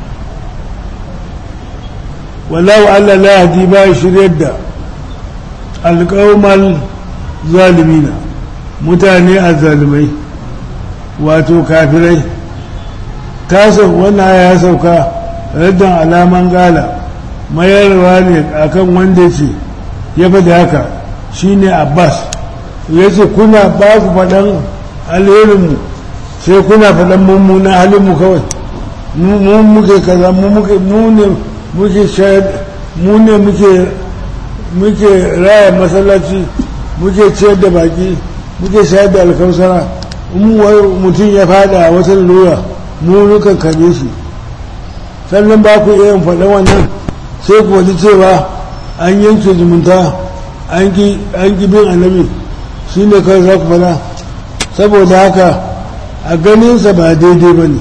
wallahu Allah la yahdi ba shiryar da alƙawmal zalimina mutane a zalimai wato kafirai tasar wannan ya sauka raddan alaman gala mayarwa ne akan wanda ce ya faɗi haka shine abbas ya ce kuna ba ku faɗan alherinmu sai kuna faɗan mummunan halinmu kawai mu muke kaza mu muke mu ne muke shayar mu ne muke muke raya masallaci muke ciyar da baki muke shayar da alkausara in mutum ya fada a wata lura mu nukan kame shi sannan ba ku iya faɗa wannan sai ku wani cewa an yanke zumunta an ki bin annabi shi ne kawai za ku faɗa saboda haka a ganinsa ba daidai ba ne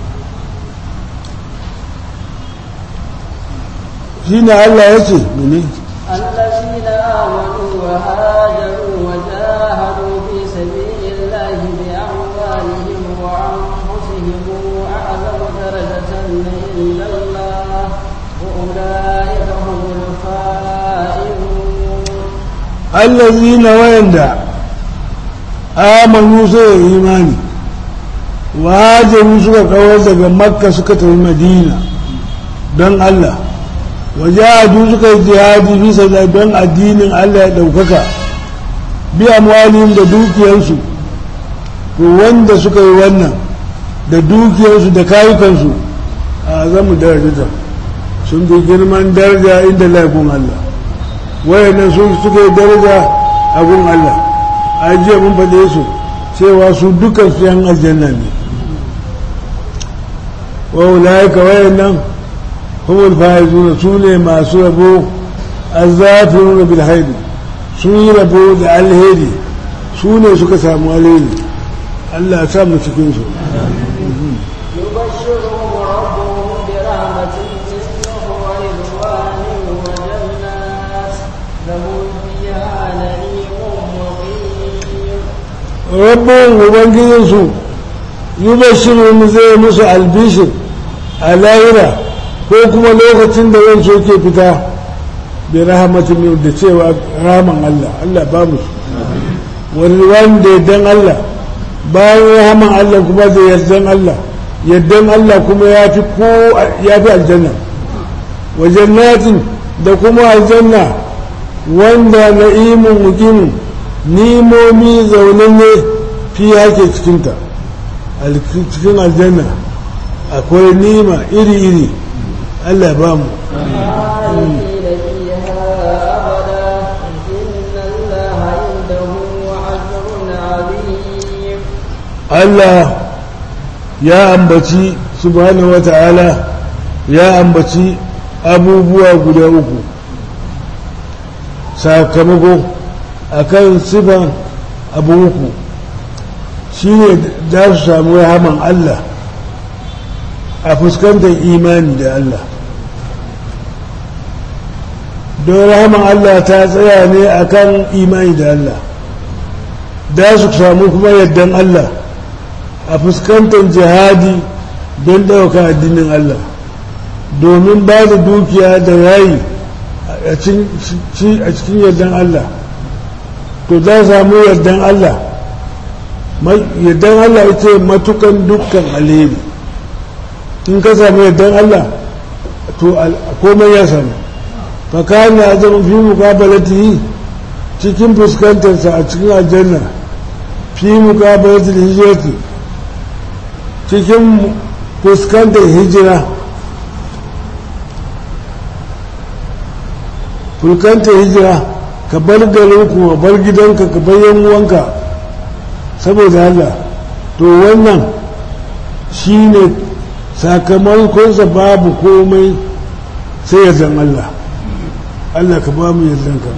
shi ne allah ya ce mene الذين آمنوا وهاجروا وجاهدوا في سبيل الله بأموالهم وأنفسهم أعظم درجة عند الله وأولئك هم الفائزون الذين ويندع آمنوا سوى إيماني وهاجروا سوى قوة مكة سكة المدينة دون الله wajahadu suka yi jihadi bisa da don addinin Allah ya ɗaukaka bi amwalihim da dukiyarsu to wanda suka yi wannan da dukiyarsu da kayukansu a zamu darajata sun fi girman daraja inda laifin Allah wayannan sun suka yi daraja a gun Allah a jiya mun faɗe su cewa su dukkan su yan aljanna ne wa ulaika wayannan هم الفائزون سوني ما سربوا الزافرون بالخير سوني ربوا الهيري سوني سكا سامو الهيري الله سامو سكنسو يبشرهم ربهم برحمة منه ورضوان وجنات لهم فيها نعيم مقيم ربهم وبنجيسو يبشرهم زي موسى البشر الاهره ko kuma lokacin da zan so ke fita bi rahmatin min da cewa rahaman Allah Allah ba mu wani wanda yaddan Allah bayan rahaman Allah kuma da yardan Allah yardan Allah kuma ya fi ko ya fi aljanna wa jannatin da kuma aljanna wanda na'imun muqimin nimomi zaunanne fi yake cikinta cikin aljanna akwai nima iri-iri Allah ba mu خالدين فيها أبدا إن الله عنده أجر عظيم Allah ya ambaci subhanahu wata'ala ya ambaci abubuwa guda uku sakamako akan sifan abu uku shine za su samu rahaman Allah a fuskantar imani da Allah don rahaman Allah ta tsaya ne akan imani da Allah da su samu kuma yardan Allah a fuskantar jihadi don ɗauka addinin Allah domin ba da dukiya da yayi a cikin yardan Allah to za samu yardan Allah yardan Allah ita matukan dukkan alheri in ka samu yardan Allah to komai ya samu fakana ya zama fi mukabalatihi cikin fuskantarsa a cikin aljanna fi mukabalatul hijirati cikin fuskantar hijira fuskantar hijira ka bar garinku ka bar gidanka ka bar yan'uwanka saboda Allah to wannan shi ne sakamakonsa babu komai sai ya zan Allah Allah ka ba mu yardanka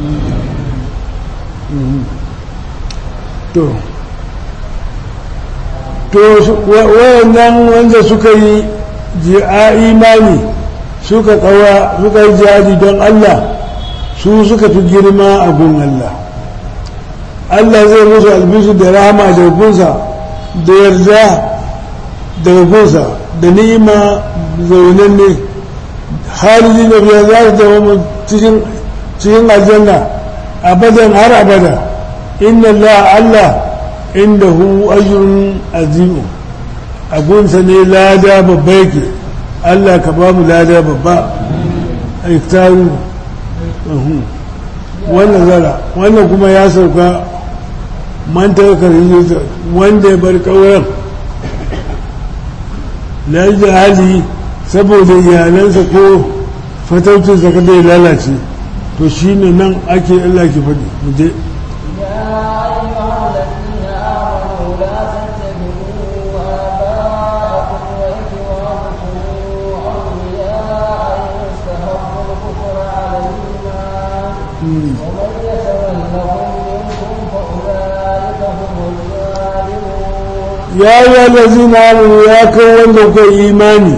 to to wayannan wanda suka yi ji a imani suka kawa suka yi jihadi don Allah su suka fi girma a gun Allah Allah zai musu albisu da rahama da gunsa da yarda daga gunsa da ni'ima zaunan ne haliji da biya za su zama cikin aljanna abadan har abada inna Allah Allah inda hu ajrun azimu a gunsa ne lada babba yake Allah ka ba mu lada babba a iftaru wannan zara wannan kuma ya sauka mantar karin wanda ya bar ƙauyen na yi hali saboda iyalansa ko fataucinsa kada ya lalace to shi ne nan ake Allah ke faɗi mu je ya yi allazi na amuru ya kai wanda kuka imani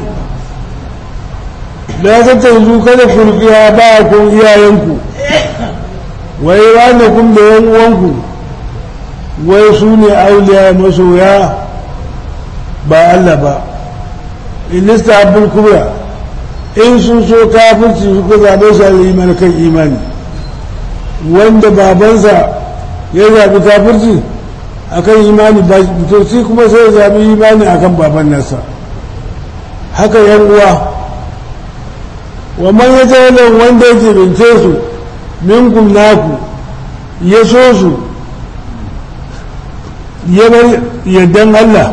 da ta tanzu kada kurkiya ba kun iyayenku wai wanda kun da yan uwanku wai su ne auliya masoya ba Allah ba inista abul kubra in sun so kafirci suka zaɓe su a iman kan imani wanda babansa ya zaɓi kafirci akan imani ba to shi kuma sai zaɓi imani akan baban nasa haka yan uwa wa man ya jawalan wanda yake bince su minkum naku ya so su ya bar yaddan Allah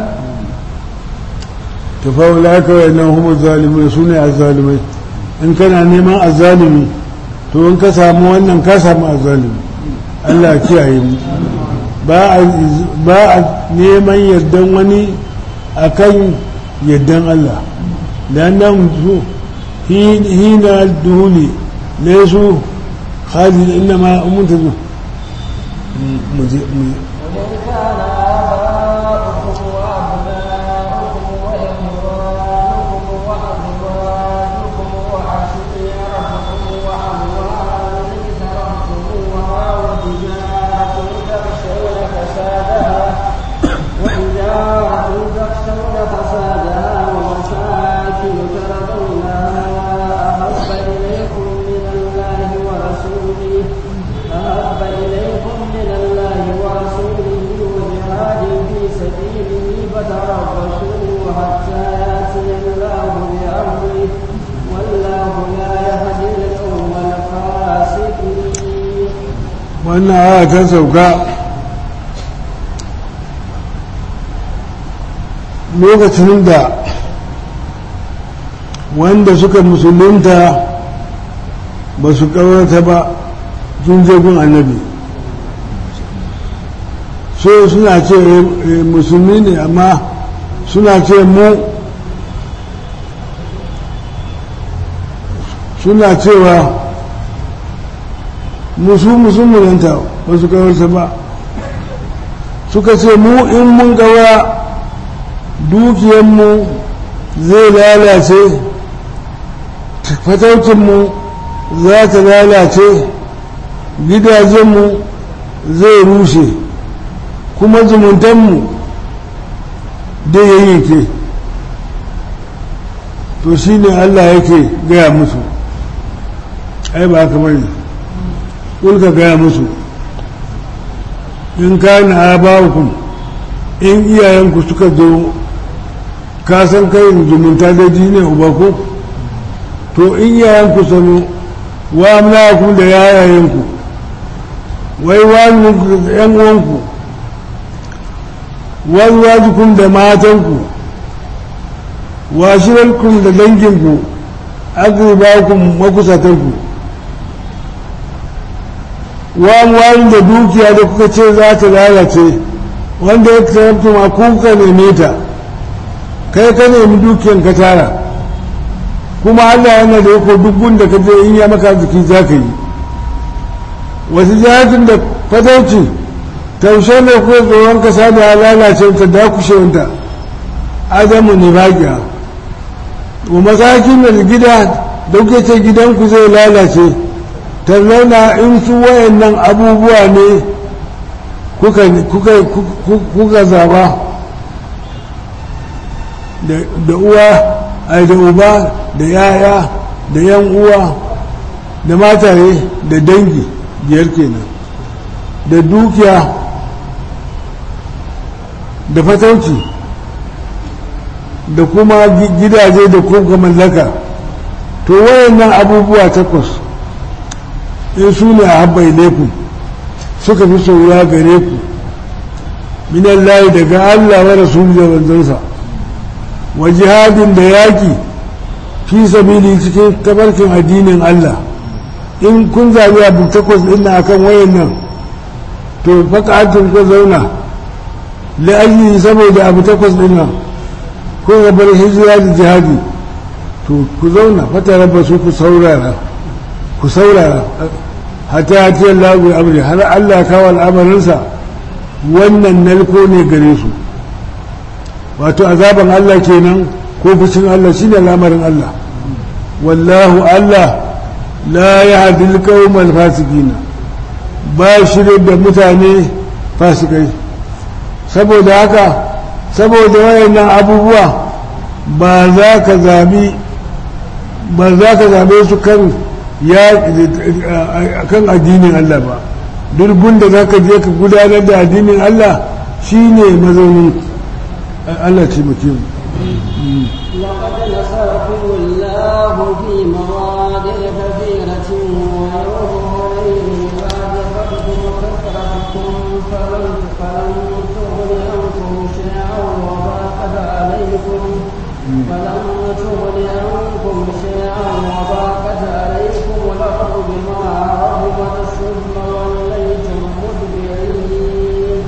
ta faula kawai nan humar zalimai su ne azalimai in kana neman azalimi to in ka samu wannan ka samu azalimi Allah kiyaye mu ba a neman yardan wani a kan yardan Allah da nan su hina duhuli ne su khalid inda ma umunta zo mu je mu wannan aya ta sauka lokacin da wanda suka musulunta ba su kawarta ba sun je gun annabi so suna ce musulmi ne amma suna ce mu suna cewa musu musulmunanta ba su kawarta ba suka ce mu in mun gawa dukiyanmu zai lalace fataucinmu za ta lalace gidajenmu zai rushe kuma zumuntanmu da yayyake to shi ne allah yake gaya musu ai ba haka bane kulka gaya musu in kana abawukum in iyayenku suka zo ka san kai zumunta da ne uba ko to in iyayenku sanu wa amlaku da yayayenku wai wani da yan uwanku wani wajikun da matanku washirarkun da danginku agribakun makusatanku wani da dukiya da kuka ce za ta lalace wanda ya tarabta ma kuka neme ta kai ka nemi dukiyan ka tara kuma Allah yana da yako duk da ka je in ya maka jiki za ka yi wasu jihatin da fatauci taushe ne ko tsoron kasa da lalace ta dakushe wanta adamu ne bagiya wa masakin da gida da kuke ce gidanku zai lalace tallauna in su wayannan abubuwa ne kuka kuka kuka zaba da uwa ai da uba da yaya da yan uwa da mataye da dangi biyar kenan da dukiya da fatauci da kuma gidaje da kuka mallaka to wayannan abubuwa takwas in su ne a habba ilaikum suka fi soyuwa gare ku minan layi daga Allah wa rasulu da wanzansa wa jihadin da yaki fi sabili cikin tabarkin addinin Allah in kun zabi abu takwas ɗin na akan wayannan to faka'atun ku zauna la'ayi saboda abu takwas ɗin nan ko bar hijira da jihadi to ku zauna fata raba su ku saurara ku saurara hata ya ce lagu amri har Allah kawo al'amarinsa wannan nalko ne gare su wato azaban Allah kenan ko fushin Allah shine al'amarin Allah wallahu Allah la yahdi al fasikina ba shirye da mutane fasikai saboda haka saboda wayannan abubuwa ba za ka zabi ba za ka zabe su kan ya kan addinin Allah ba durgun da za ka je ka gudanar da addinin Allah shine mazaunin Allah ce mutum لقد نصركم الله في مواضع كثيرة ويوم إذ أعجبتكم كثرتكم فلم فلم تغن عنكم شيئا وضاقت عليكم فلم تغن عنكم شيئا وضاقت عليكم الأرض بما رحبت ثم وليتم مدبرين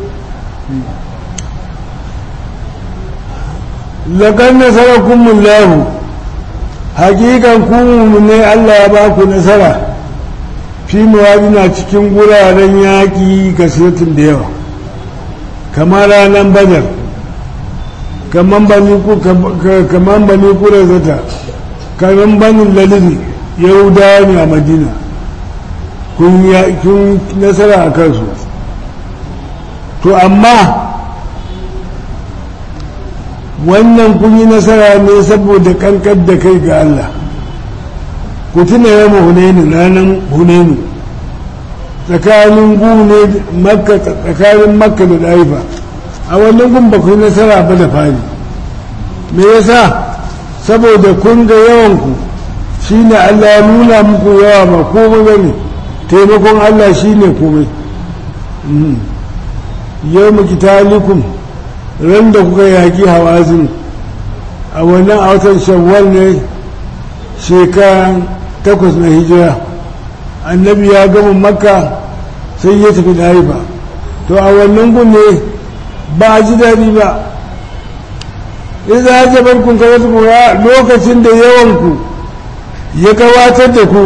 lakan nasarakumullahu hakikan ku ne Allah ya ba ku nasara fi na cikin guraren yaƙi kasirin da yawa kamar ranar badar kamar bani kura zata kamar banin lalini yahudawa ne a madina kun nasara a kansu to amma wannan kun yi nasara ne saboda kankar da kai ga Allah ku tuna yawan hunainu ranar hunainu tsakanin gune makka tsakanin makka da ɗaifa a wannan gun ba ku yi nasara ba da fari me yasa saboda kun ga yawanku shi ne Allah ya nuna muku yawa ba komai ba ne taimakon Allah shi ne komai yau mu kitalikum ran da kuka yaƙi hawazin a wannan a watan shawwal ne shekaran takwas na hijira annabi ya gama makka sai ya tafi haifa to a wannan gun ne ba a ji daɗi ba idan ya jabar kun kawai kura lokacin da yawanku ya kawatar da ku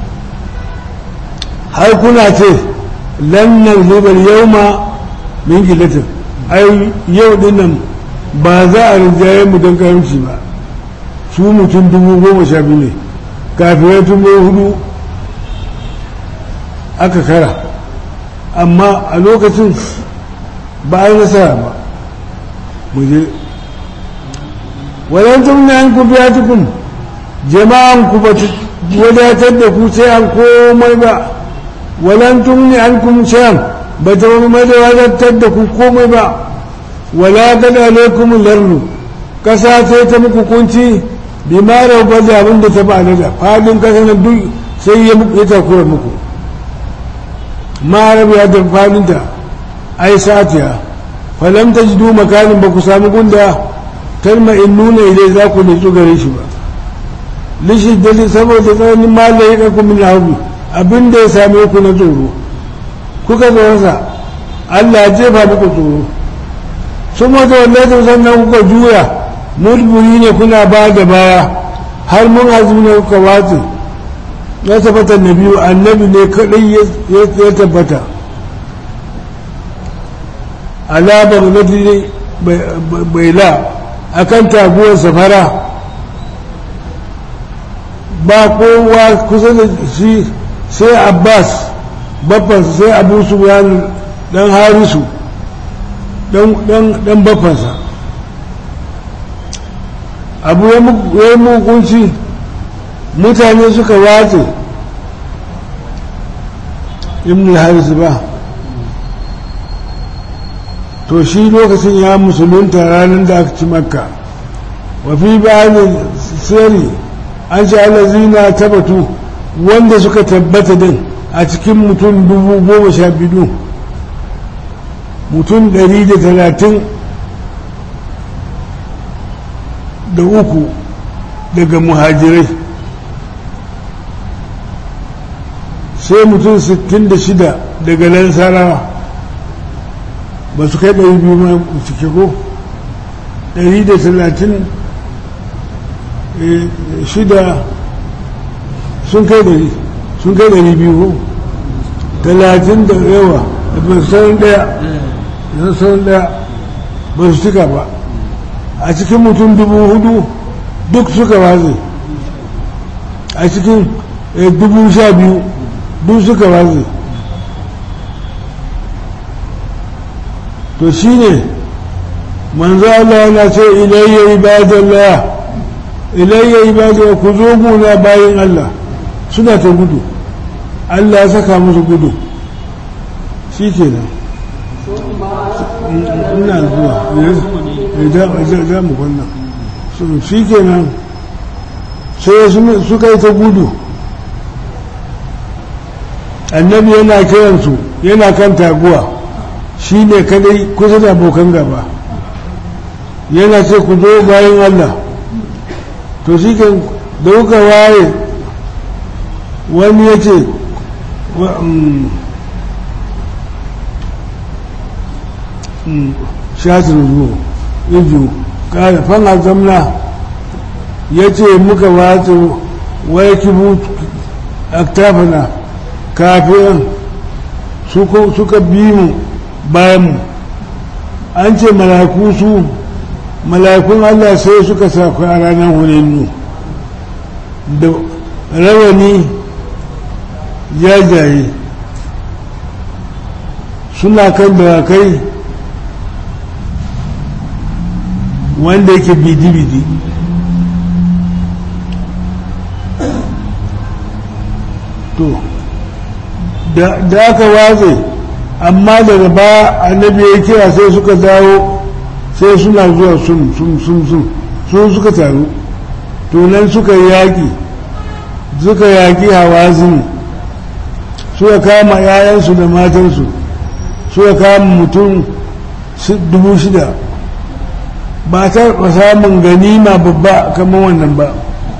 har kuna ce lannan libar yau ma min gilatin ai yau dinnan ba za a rinjaye mu don karamci ba su mutum dubu goma sha biyu ne kafirai dubu hudu aka kara amma a lokacin ba a yi nasara ba mu je wadantum na an ku biya tukun jama'an ku ba wadatar da ku sai an komai ba wadantum ne an kun shayan ba ta wani da wadatar da ku komai ba wala gada alaikum larnu kasa sai ta muku kunci bi ma rauba da abin da ta ba da fadin kasa na duk sai ya muku ya takura muku ma rabu ya da fadinta ai satiya falam ta ji makanin ba ku sami gunda tarma in nuna idai za ku nutsu gare shi ba lishi dalil saboda tsananin malaye ka kuma na hagu abin da ya same ku na tsoro kuka tsoronsa Allah ya jefa muku tsoro sun wata wallahi sannan kuka juya mudburi ne kuna ba da baya har mun azumi ne kuka watsi ya tabbata na biyu annabi ne kadai ya tabbata alabar nadi bai la a kan taguwar safara ba kowa kusa da shi sai abbas babbansa sai abu su dan harisu dan babbansa abu ya yi mukunci mutane suka watse ibn harisu ba to shi lokacin ya musulunta ranar da aka ci makka wafi bayanin sirri an ce alazina tabbatu wanda suka tabbata din a cikin mutum dubu goma sha biyu mutum ɗari da talatin da uku daga muhajirai sai mutum sittin da shida daga lansarawa ba su kai ɗari biyu ma cike ko ɗari da talatin shida sun kai ɗari sun kai ɗari biyu ko talatin da yawa ba su sauran ɗaya da sauran ɗaya ba su cika ba a cikin mutum dubu hudu duk suka waze a cikin dubu sha biyu duk suka waze to shi ne manzo Allah yana ce ilayya ibadallah ilayya ibadallah ku zo guna bayan Allah suna ta gudu Allah ya saka musu gudu shi ke nan ina zuwa za mu wannan shi ke nan sai suka yi ta gudu annabi yana kiransu yana kan taguwa shi ne kadai kusa da abokan gaba yana ce ku zo bayan Allah to shi kan da kuka waye wani ya ce shatin zuwa iju kare fana zamna ya ce muka wato waya kibu aktafana kafin suka bi mu bayanmu an ce malaku su malakun allah sai suka saku a ranar hunannu da rawani jajaye suna kan dawakai wanda yake bidi-bidi to da aka watse amma daga baya annabi ya kira sai suka dawo sai suna zuwa sun sun sun sun sun suka taru to nan suka yaƙi suka yaƙi hawazin suka kama yayansu da matansu suka kama mutum dubu shida ba ta samun ganima babba kamar wannan ba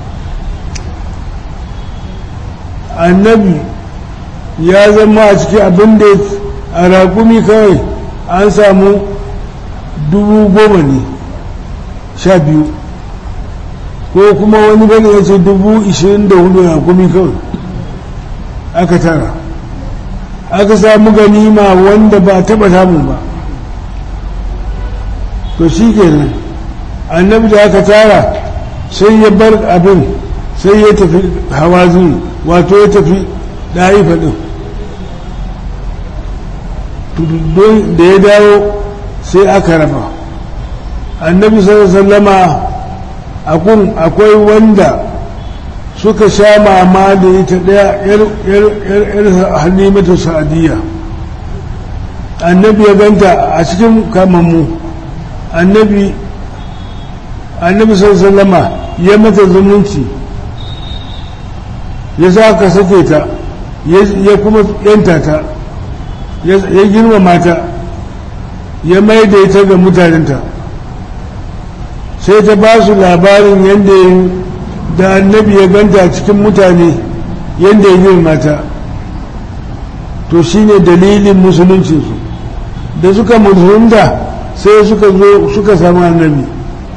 annabi ya zama a cikin abin da a raƙumi kawai an samu dubu goma ne sha biyu ko kuma wani bane ya ce dubu ishirin da hudu raƙumi kawai aka tara aka samu ganima wanda ba taɓa samun ba to shi kenan annabi da aka tara sai ya bar abin sai ya tafi hawazin wato ya tafi ɗaifa ɗin da ya dawo sai aka raba annabi sallama akun akwai wanda suka sha mama da ita ɗaya yar halimatu sa'adiyya annabi ya ganta a cikin kamammu annabi annabi sallama ya mata zumunci ya sa ka sake ta ya kuma yanta ta ya girmama ta ya maida ita ga mutanenta sai ta ba su labarin yadda ya da annabi ya ganta cikin mutane yadda ya girma ta to shine dalilin musuluncinsu da suka musulunta sai suka zo suka samu annabi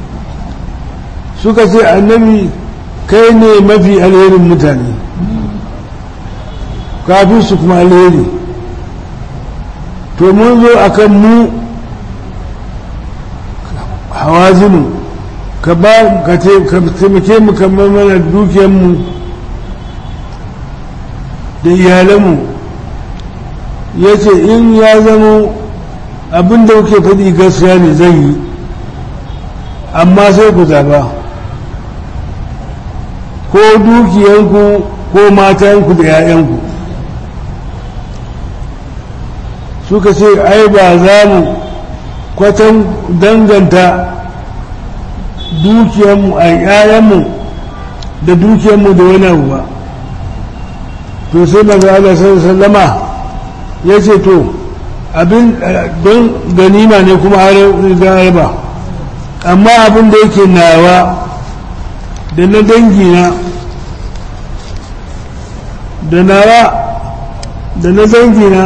suka ce annabi kai ne mafi alherin mutane kafin su kuma alheri to mun zo a kan mu hawazinu ka ba ka taimake mu kamar mana dukiyarmu da iyalanmu ya ce in ya zama abin da kuke faɗi gaskiya ne zan yi amma sai ku zaba ko dukiyanku ko matanku da 'ya'yanku suka ce ai ba za mu kwatan danganta dukiyanmu a 'ya'yanmu da dukiyanmu da wani abu ba to sai maza Allah sallama ya ce to abin don ganima ne kuma har riga ba amma abin da yake nawa da na dangina da nawa da na dangina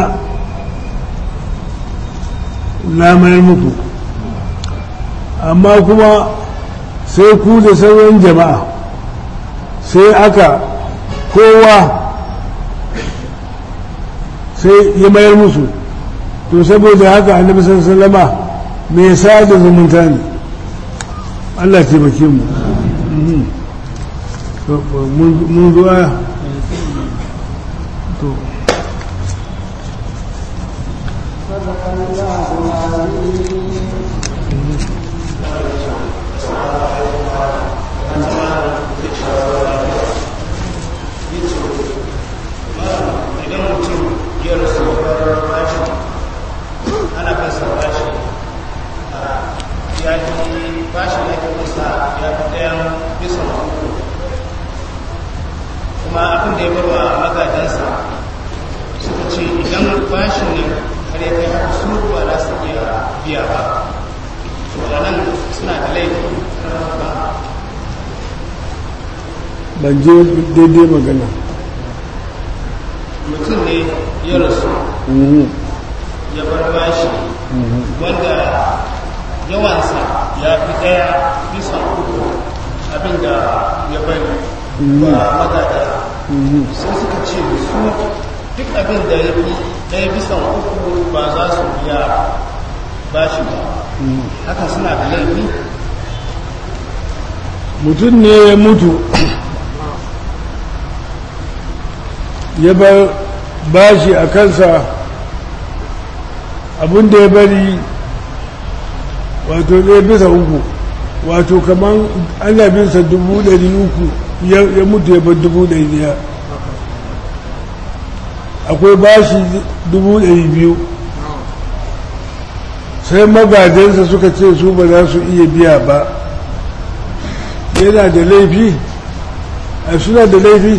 na mayar muku amma kuma sai ku da sauran jama'a sai aka kowa sai ya mayar musu to saboda haka annabi sallama mai sa da zumunta ne Allah taimake mu mun zuwa to صدق الله العظيم idan mutum ya rasu ya bashi ana kan sa bashi ya fi bashi ne ka kusa ya fi ɗayan bisa uku kuma abin da ya barwa magadansa suka ce idan bashin ne har ya kai haka su ba za su iya biya ba to a nan suna da laifi ba ban je daidai magana mutum ne ya rasu ya bar bashi wanda yawansa ya fi ɗaya bisa uku abinda ya bari ba magada sai suka ce su duk abin da ya fi ɗaya bisa uku ba za su biya bashi ba haka suna da laifi mutum ne ya mutu ya bar bashi a kansa abinda ya bari wato ɗaya bisa uku wato kamar ana binsa dubu ɗari uku ya mutu ya bar dubu ɗari ɗaya akwai bashi dubu ɗari biyu sai magajensa suka ce su ba za su iya biya ba yana da laifi a suna da laifi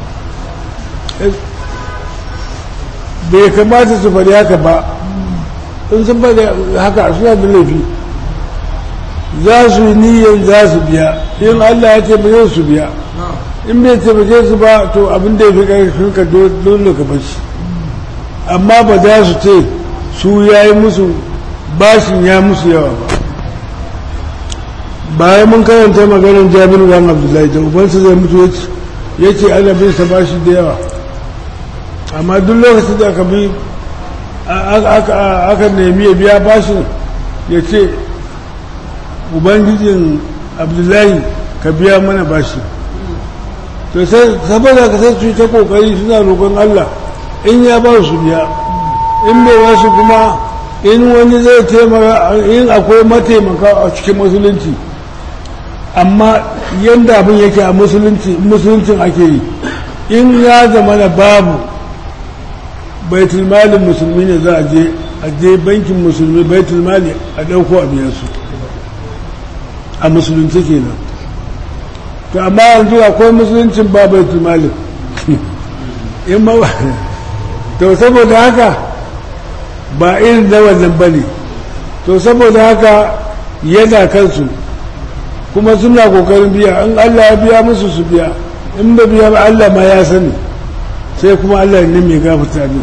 bai kamata su faɗi haka ba in sun faɗi haka suna da laifi za su yi niyyar za su biya in allah ya taimake su biya in bai taimake su ba to abin da ya fi ƙarfin ka dole ka bashi amma ba za su ce su ya yi musu bashin ya musu yawa ba bayan mun karanta maganar jami'in ran abdullahi da ubansa zai mutu ya ce ana bin sa bashi da yawa amma duk lokacin da aka bi aka nemi ya biya bashin ya ce ubangijin abdullahi ka biya mana bashi to sai saboda ka sai su ta kokari suna roƙon allah in ya ba su biya in bai wasu kuma in wani zai taimaka in akwai mataimaka a cikin musulunci amma yadda abin yake a musulunci musuluncin ake yi in ya zama da babu baitul malin musulmi ne za a je a je bankin musulmi baitul mali a ɗauko a biya su a musulunci kenan to amma yanzu akwai musuluncin ba baitul malin in ma to saboda haka ba irin na wannan ba ne to saboda haka yana kansu kuma suna kokarin biya in Allah ya biya musu su biya in ba biya ba Allah ma ya sani sai kuma Allah ne mai gafarta ne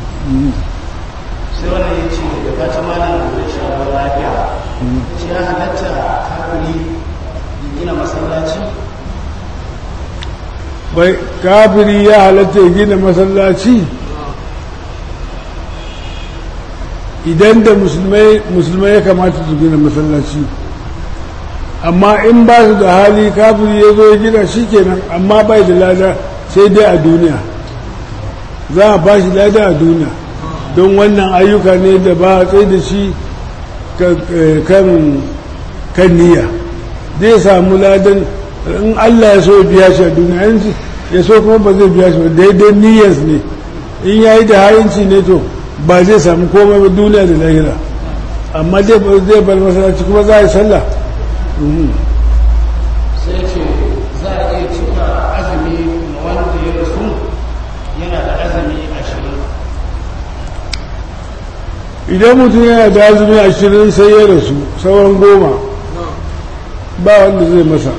sai wannan ya ce da fata malam da shi a lafiya shi ya halatta kafiri ya gina masallaci bai kafiri ya halatta ya gina masallaci idan da musulmai ya kamata su gina masallaci amma in ba su da hali kafiri ya zo ya gina shi kenan amma bai da lada sai dai a duniya za a ba shi lada a duniya don wannan ayyuka ne da ba a tsaye da shi kan kan niyya zai samu ladan in Allah ya so ya biya shi a duniya in ya so kuma ba zai biya shi ba daidai niyyar ne in ya yi da hayinci ne to ba zai samu komai ba duniya da lahira amma zai bar masallaci kuma za a yi sallah sai ce za a iya cika azumi ma wanda ya rasu yana da azumi ashirin idan mutum yana da azumi ashirin sai ya rasu sauran goma ba wanda zai masa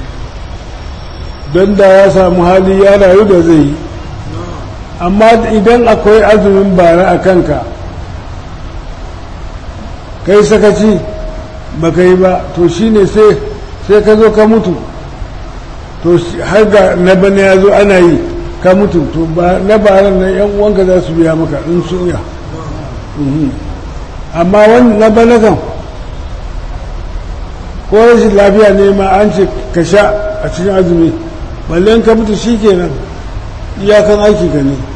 don da ya samu hali ya rayu da zai yi amma idan akwai azumin bara a kanka kai sakaci ba ka yi ba to shine sai sai ka zo ka mutu to har ga na bane ya zo ana yi ka mutu to na bara na yan uwanka za su biya maka in sun ya amma wani na bane kan ko rashin lafiya ne ma an ce ka sha a cikin azumi balle in ka mutu shi kenan iyakan aiki ka ne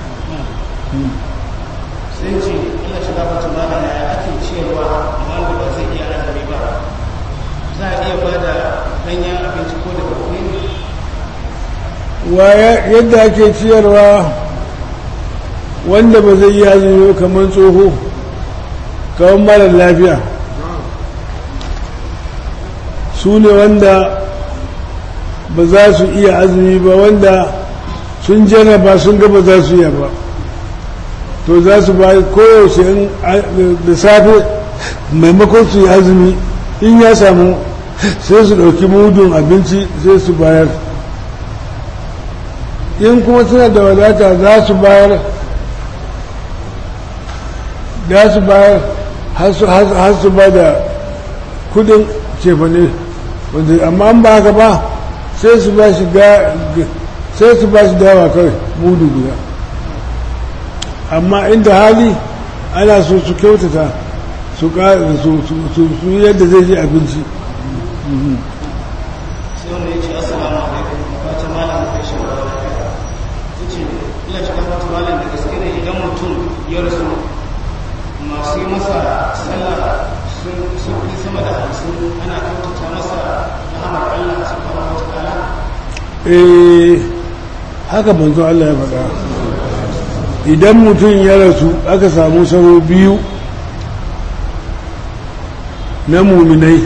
sai ce ina shiga wata mana ya ake ciyarwa wanda ba zai iya azumi ba za a iya ba da danyen abinci ko da bakwai wa yadda ake ciyarwa wanda ba zai yi azumi kamar tsoho kamar mara lafiya su ne wanda ba za su iya azumi ba wanda sun jarraba sun gaba za su iya ba to za su ba koyaushe da safe maimakon su yi azumi in ya samu sai su ɗauki mudun abinci sai su bayar in kuma suna da wadata za su bayar za su bayar har su ba da kudin cefane wanda amma an ba haka ba sai su ba shi sai su ba shi dawa kawai mudu guda amma inda hali ana so su kyautata su su yadda zai ji abinci sai wanda ya ce assalamu alaikum wata malam da shi ba lafiya ta ce ina shiga wata malam da gaske ne idan mutum ya rasu masu yi masa sallah sun fi sama da hamsin ana kyautata masa rahamar Allah subhanahu wa ta'ala eh haka manzo Allah ya faɗa idan mutum ya rasu aka samu saro biyu na muminai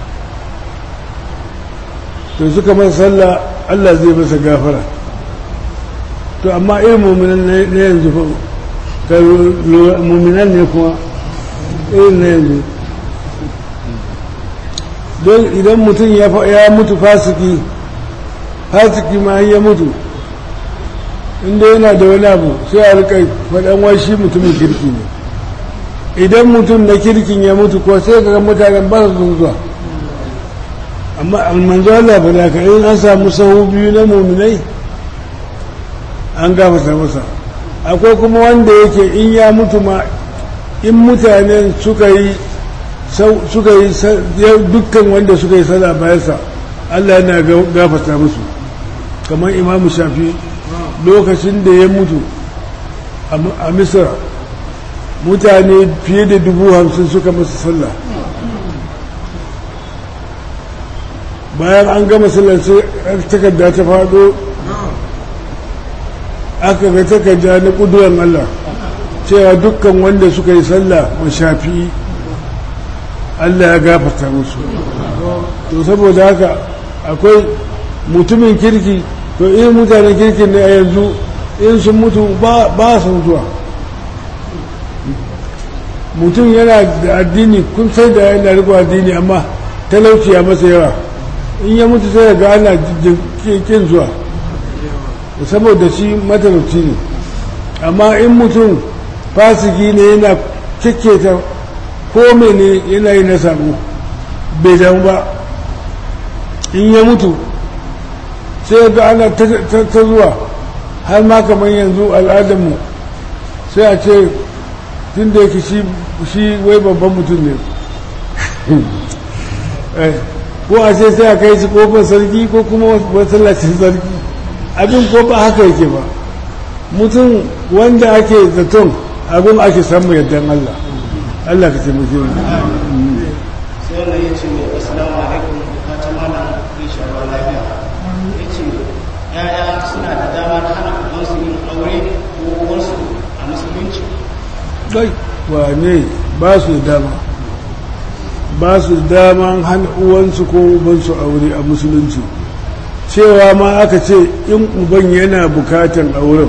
to suka masa sallah Allah zai masa gafara to amma irin muminan na yanzu fa muminan ne kuma irin na yanzu don idan mutum ya mutu fasiki fasiki ma ya mutu inda yana da wani abu sai a rika faɗan washi mutumin kirki ne idan mutum na kirkin ya mutu ko sai ga mutanen ba su zuwa amma manzo Allah ba da in an samu sahu biyu na muminai an gafata masa akwai kuma wanda yake in ya mutu ma in mutanen suka yi suka yi dukkan wanda suka yi sada bayansa Allah yana gafata musu kamar imamu shafi lokacin da ya mutu a misra mutane fiye da dubu hamsin suka masa sallah bayan an gama sallar sai takarda ta faɗo aka ga takarda na ƙuduran Allah cewa dukkan wanda suka yi sallah wa shafi Allah ya gafarta musu to saboda haka akwai mutumin kirki to in mutanen kirkin ne a yanzu in sun mutu ba su zuwa mutum yana da addini kun sai da yana riko addini amma talauci ya masa yawa in ya mutu sai ga ana kin zuwa saboda shi matalauci ne amma in mutum fasiki ne yana ta ko ne yana yi na sabo bai damu ba in ya mutu sai ga ana ta zuwa har ma kamar yanzu al'adarmu sai a ce tun da yake shi wai babban mutum ne ko a ce sai a kai shi kofar sarki ko kuma masallacin sarki abin ko ba haka yake ba mutum wanda ake zaton abin ake samu yardan Allah Allah ka taimake mu sai wannan ya ce assalamu alaikum fata mana ya shaɓa lafiya ya ce ya'ya suna da dama na hana ubansu yin aure ko uwarsu a musulunci dai wane ba su da dama ba su da dama hana uwansu ko ubansu aure a musulunci cewa ma aka ce in uban yana bukatan auren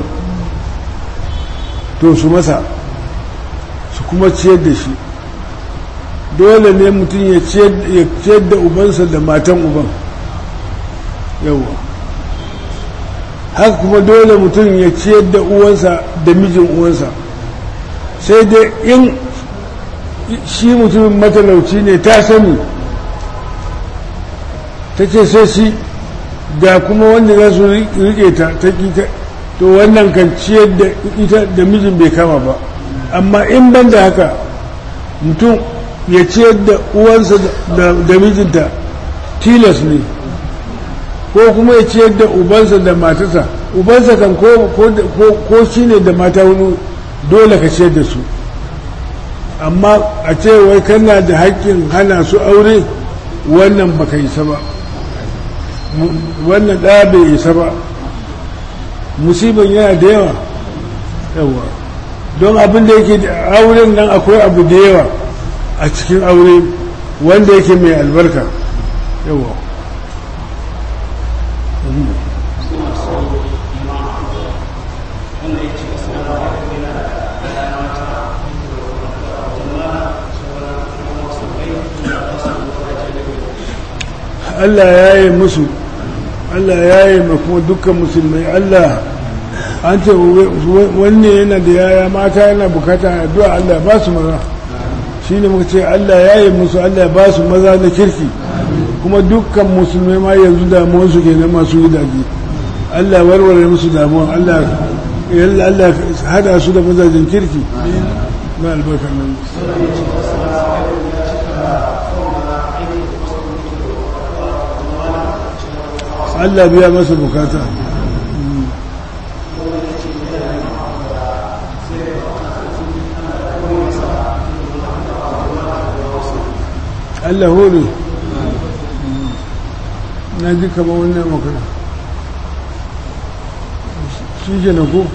to su masa su kuma ciyar da shi dole ne mutum ya ciyar da ubansa da matan uban yawa haka kuma dole mutum ya ciyar da uwansa da mijin uwansa sai dai in shi mutumin matalauci ne ta sani ta ce sai shi ga kuma wanda za su rike ta ta to wannan kan ciyar da ita da mijin bai kama ba amma in ban da haka mutum ya ciyar da uwansa da mijinta tilas ne ko kuma ya ciyar da ubansa da matarsa ubansa kan ko shi ne da mata wani dole ka ciyar da su amma a ce wai kana da haƙƙin hana su aure wannan baka isa ba wannan ɗaya bai isa ba musibin yana da yawa yawa don abin da yake da auren nan akwai abu da yawa a cikin aure wanda yake mai albarka yawa suna so imam wanda ya ce assalamu alaikum yana da ɗaya mata jama'a sauran wasu bai da wasu wajen da Allah ya yi musu Allah ya yi ma kuma dukkan musulmai Allah an ce wanne yana da yaya mata yana bukata addu'a Allah ba su maza shi ne muka ce Allah ya yi musu Allah ba su maza na kirki kuma dukkan musulmai ma yanzu damuwansu ke na masu gidaje Allah warware musu damuwa Allah yalla Allah hada su da mazajen kirki na albarkar nan Allah biya masa bukata Allah hore na ji kama wannan makana shi ke na ko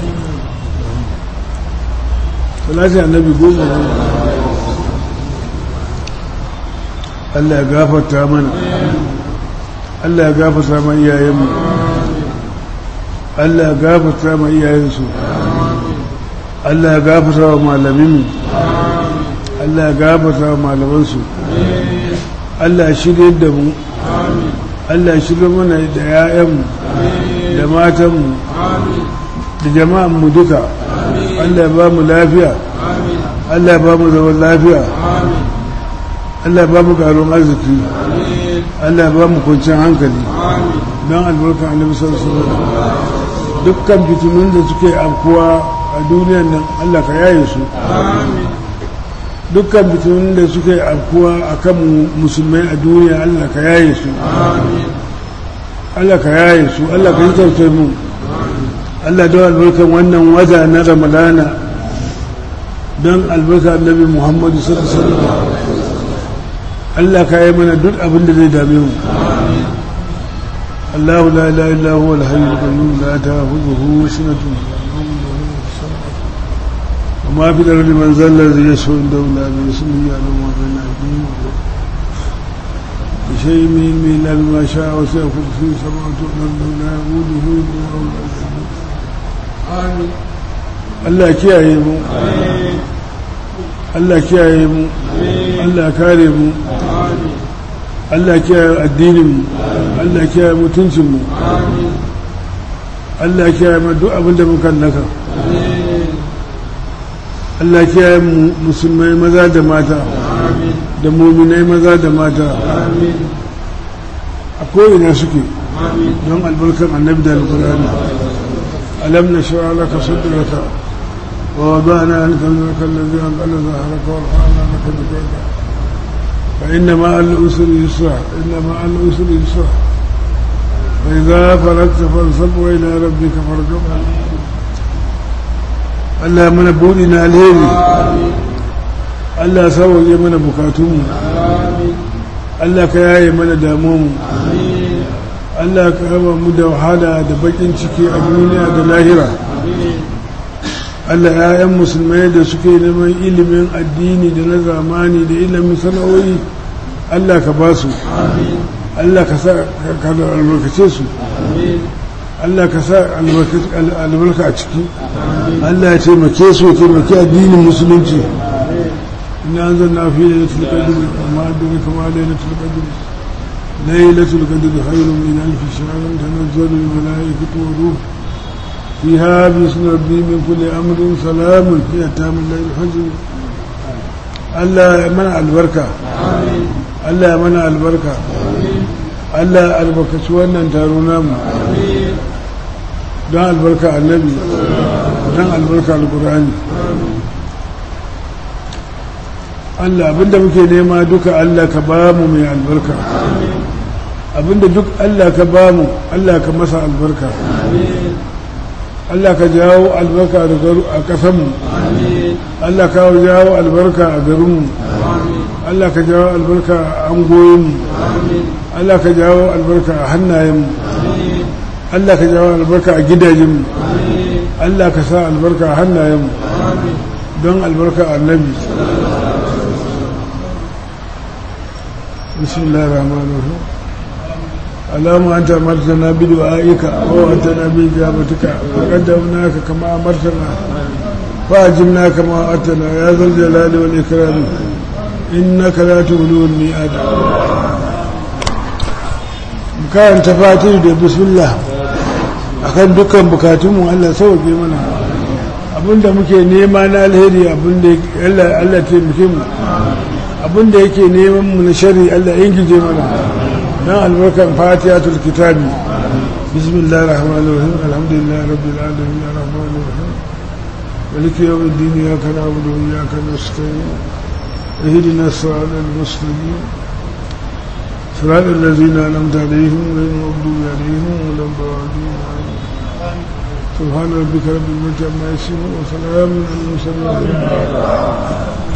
salati annabi goma ne Allah ya gafarta mana Allah ya gafarta ma iyayenmu Allah ya gafarta ma iyayensu Allah ya gafarta wa malaminmu Allah ya gafarta wa malamansu Allah ya shirye da mu Allah ya shirye mana da 'ya'yanmu da matanmu da jama'anmu duka Allah ya ba mu lafiya Allah ya ba mu zaman lafiya Allah ya ba mu karon arziki Allah ya ba mu kwanciyar hankali don albarkar annabi sallallahu alaihi wasallam dukkan fitinun da suke afkuwa a duniyar nan Allah ka yaye su dukkan fitinun da suke afkuwa a kan musulmai a duniya Allah ka yaye su Allah ka yaye su Allah ka yi tausayi mu Allah don albarkar wannan wata na ramadana don albarkar annabi muhammadu sallallahu alaihi wasallam Allah ka yi mana duk abin da zai dame mu الله لا إله إلا هو الحي القيوم لا تأخذه سنة وما في الأرض من ذا الذي يشفع عنده إلا باسمه يعلم ما بين أيديهم بشيء من علمه إلا بما شاء وسع كرسيه السماوات والأرض ولا يؤوده آمين Allah kiyaye mu Allah kiyaye mu Allah kare mu Allah kiyaye addinin mu Allah kiyaye mutuncin mu Allah kiyaye mu duk abin da muka naka Allah kiyaye mu musulmai maza da mata da muminai maza da mata a ko'ina suke don albarkar annabi da alkurani alam na shara laka sadraka wa wadana anka zaka allazi anqala zahraka wa rafa'na laka dhikraka fa inna ma al-usri yusra inna ma al-usri yusra fa idha faragta fansab wa ila rabbika farghab Allah mana buɗi na alheri Allah sauwaje mana bukatunmu Allah ka yaye mana damuwanmu Allah ka raba mu da wahala da bakin ciki a duniya da lahira Allah ‘ya'yan musulmai da suke neman ilimin addini da na zamani da ilimin sana'o'i Allah ka ba su Allah ka sa ka albarkace su Allah ka sa albarka a ciki Allah ya taimake su ya taimake addinin musulunci ina an zanna fi da latul qadr amma da kama da latul qadr lailatul qadr khairun min alf shahr tanazzalu al malaikatu wa ruh فيها بسم ربي من كل أمر سلام هي تام الليل الحزن الله منع البركة الله منع البركة الله البركة سوانا تارونا دان البركة النبي دان البركة القرآن Allah abinda muke nema duka Allah ka ba mu mai albarka abinda duk Allah ka ba mu Allah ka masa albarka Allah ka jawo albarka a ƙasanmu Allah ka jawo albarka a garinmu Allah ka jawo albarka a angoyinmu Allah ka jawo albarka a hannayenmu Allah ka jawo albarka a gidajenmu Allah ka sa albarka a hannayenmu don albarka annabi bismillahir rahmanir rahim اللهم أنت أمرتنا بدعائك وأنتنا بإجابتك فقدمناك كما أمرتنا فأجبنا كما أتنا يا ذا الجلال والإكرام إنك لا تولو الميعاد كان تفاتير da bismillah akan dukkan bukatunmu Allah sauke mana abinda muke nema na alheri abinda Allah Allah taimake mu abinda yake neman mu na shari Allah ingije mana dan albarkar fatihatul kitabi bismillahir rahmanir rahim alhamdulillahi rabbil alamin arrahmanir rahim maliki yawmiddin iyyaka na'budu wa iyyaka nasta'in اهدنا الصراط المستقيم صراط الذين انعمت عليهم غير المغضوب عليهم ولا الضالين سبحان ربك رب العزه عما يصفون وسلام على المرسلين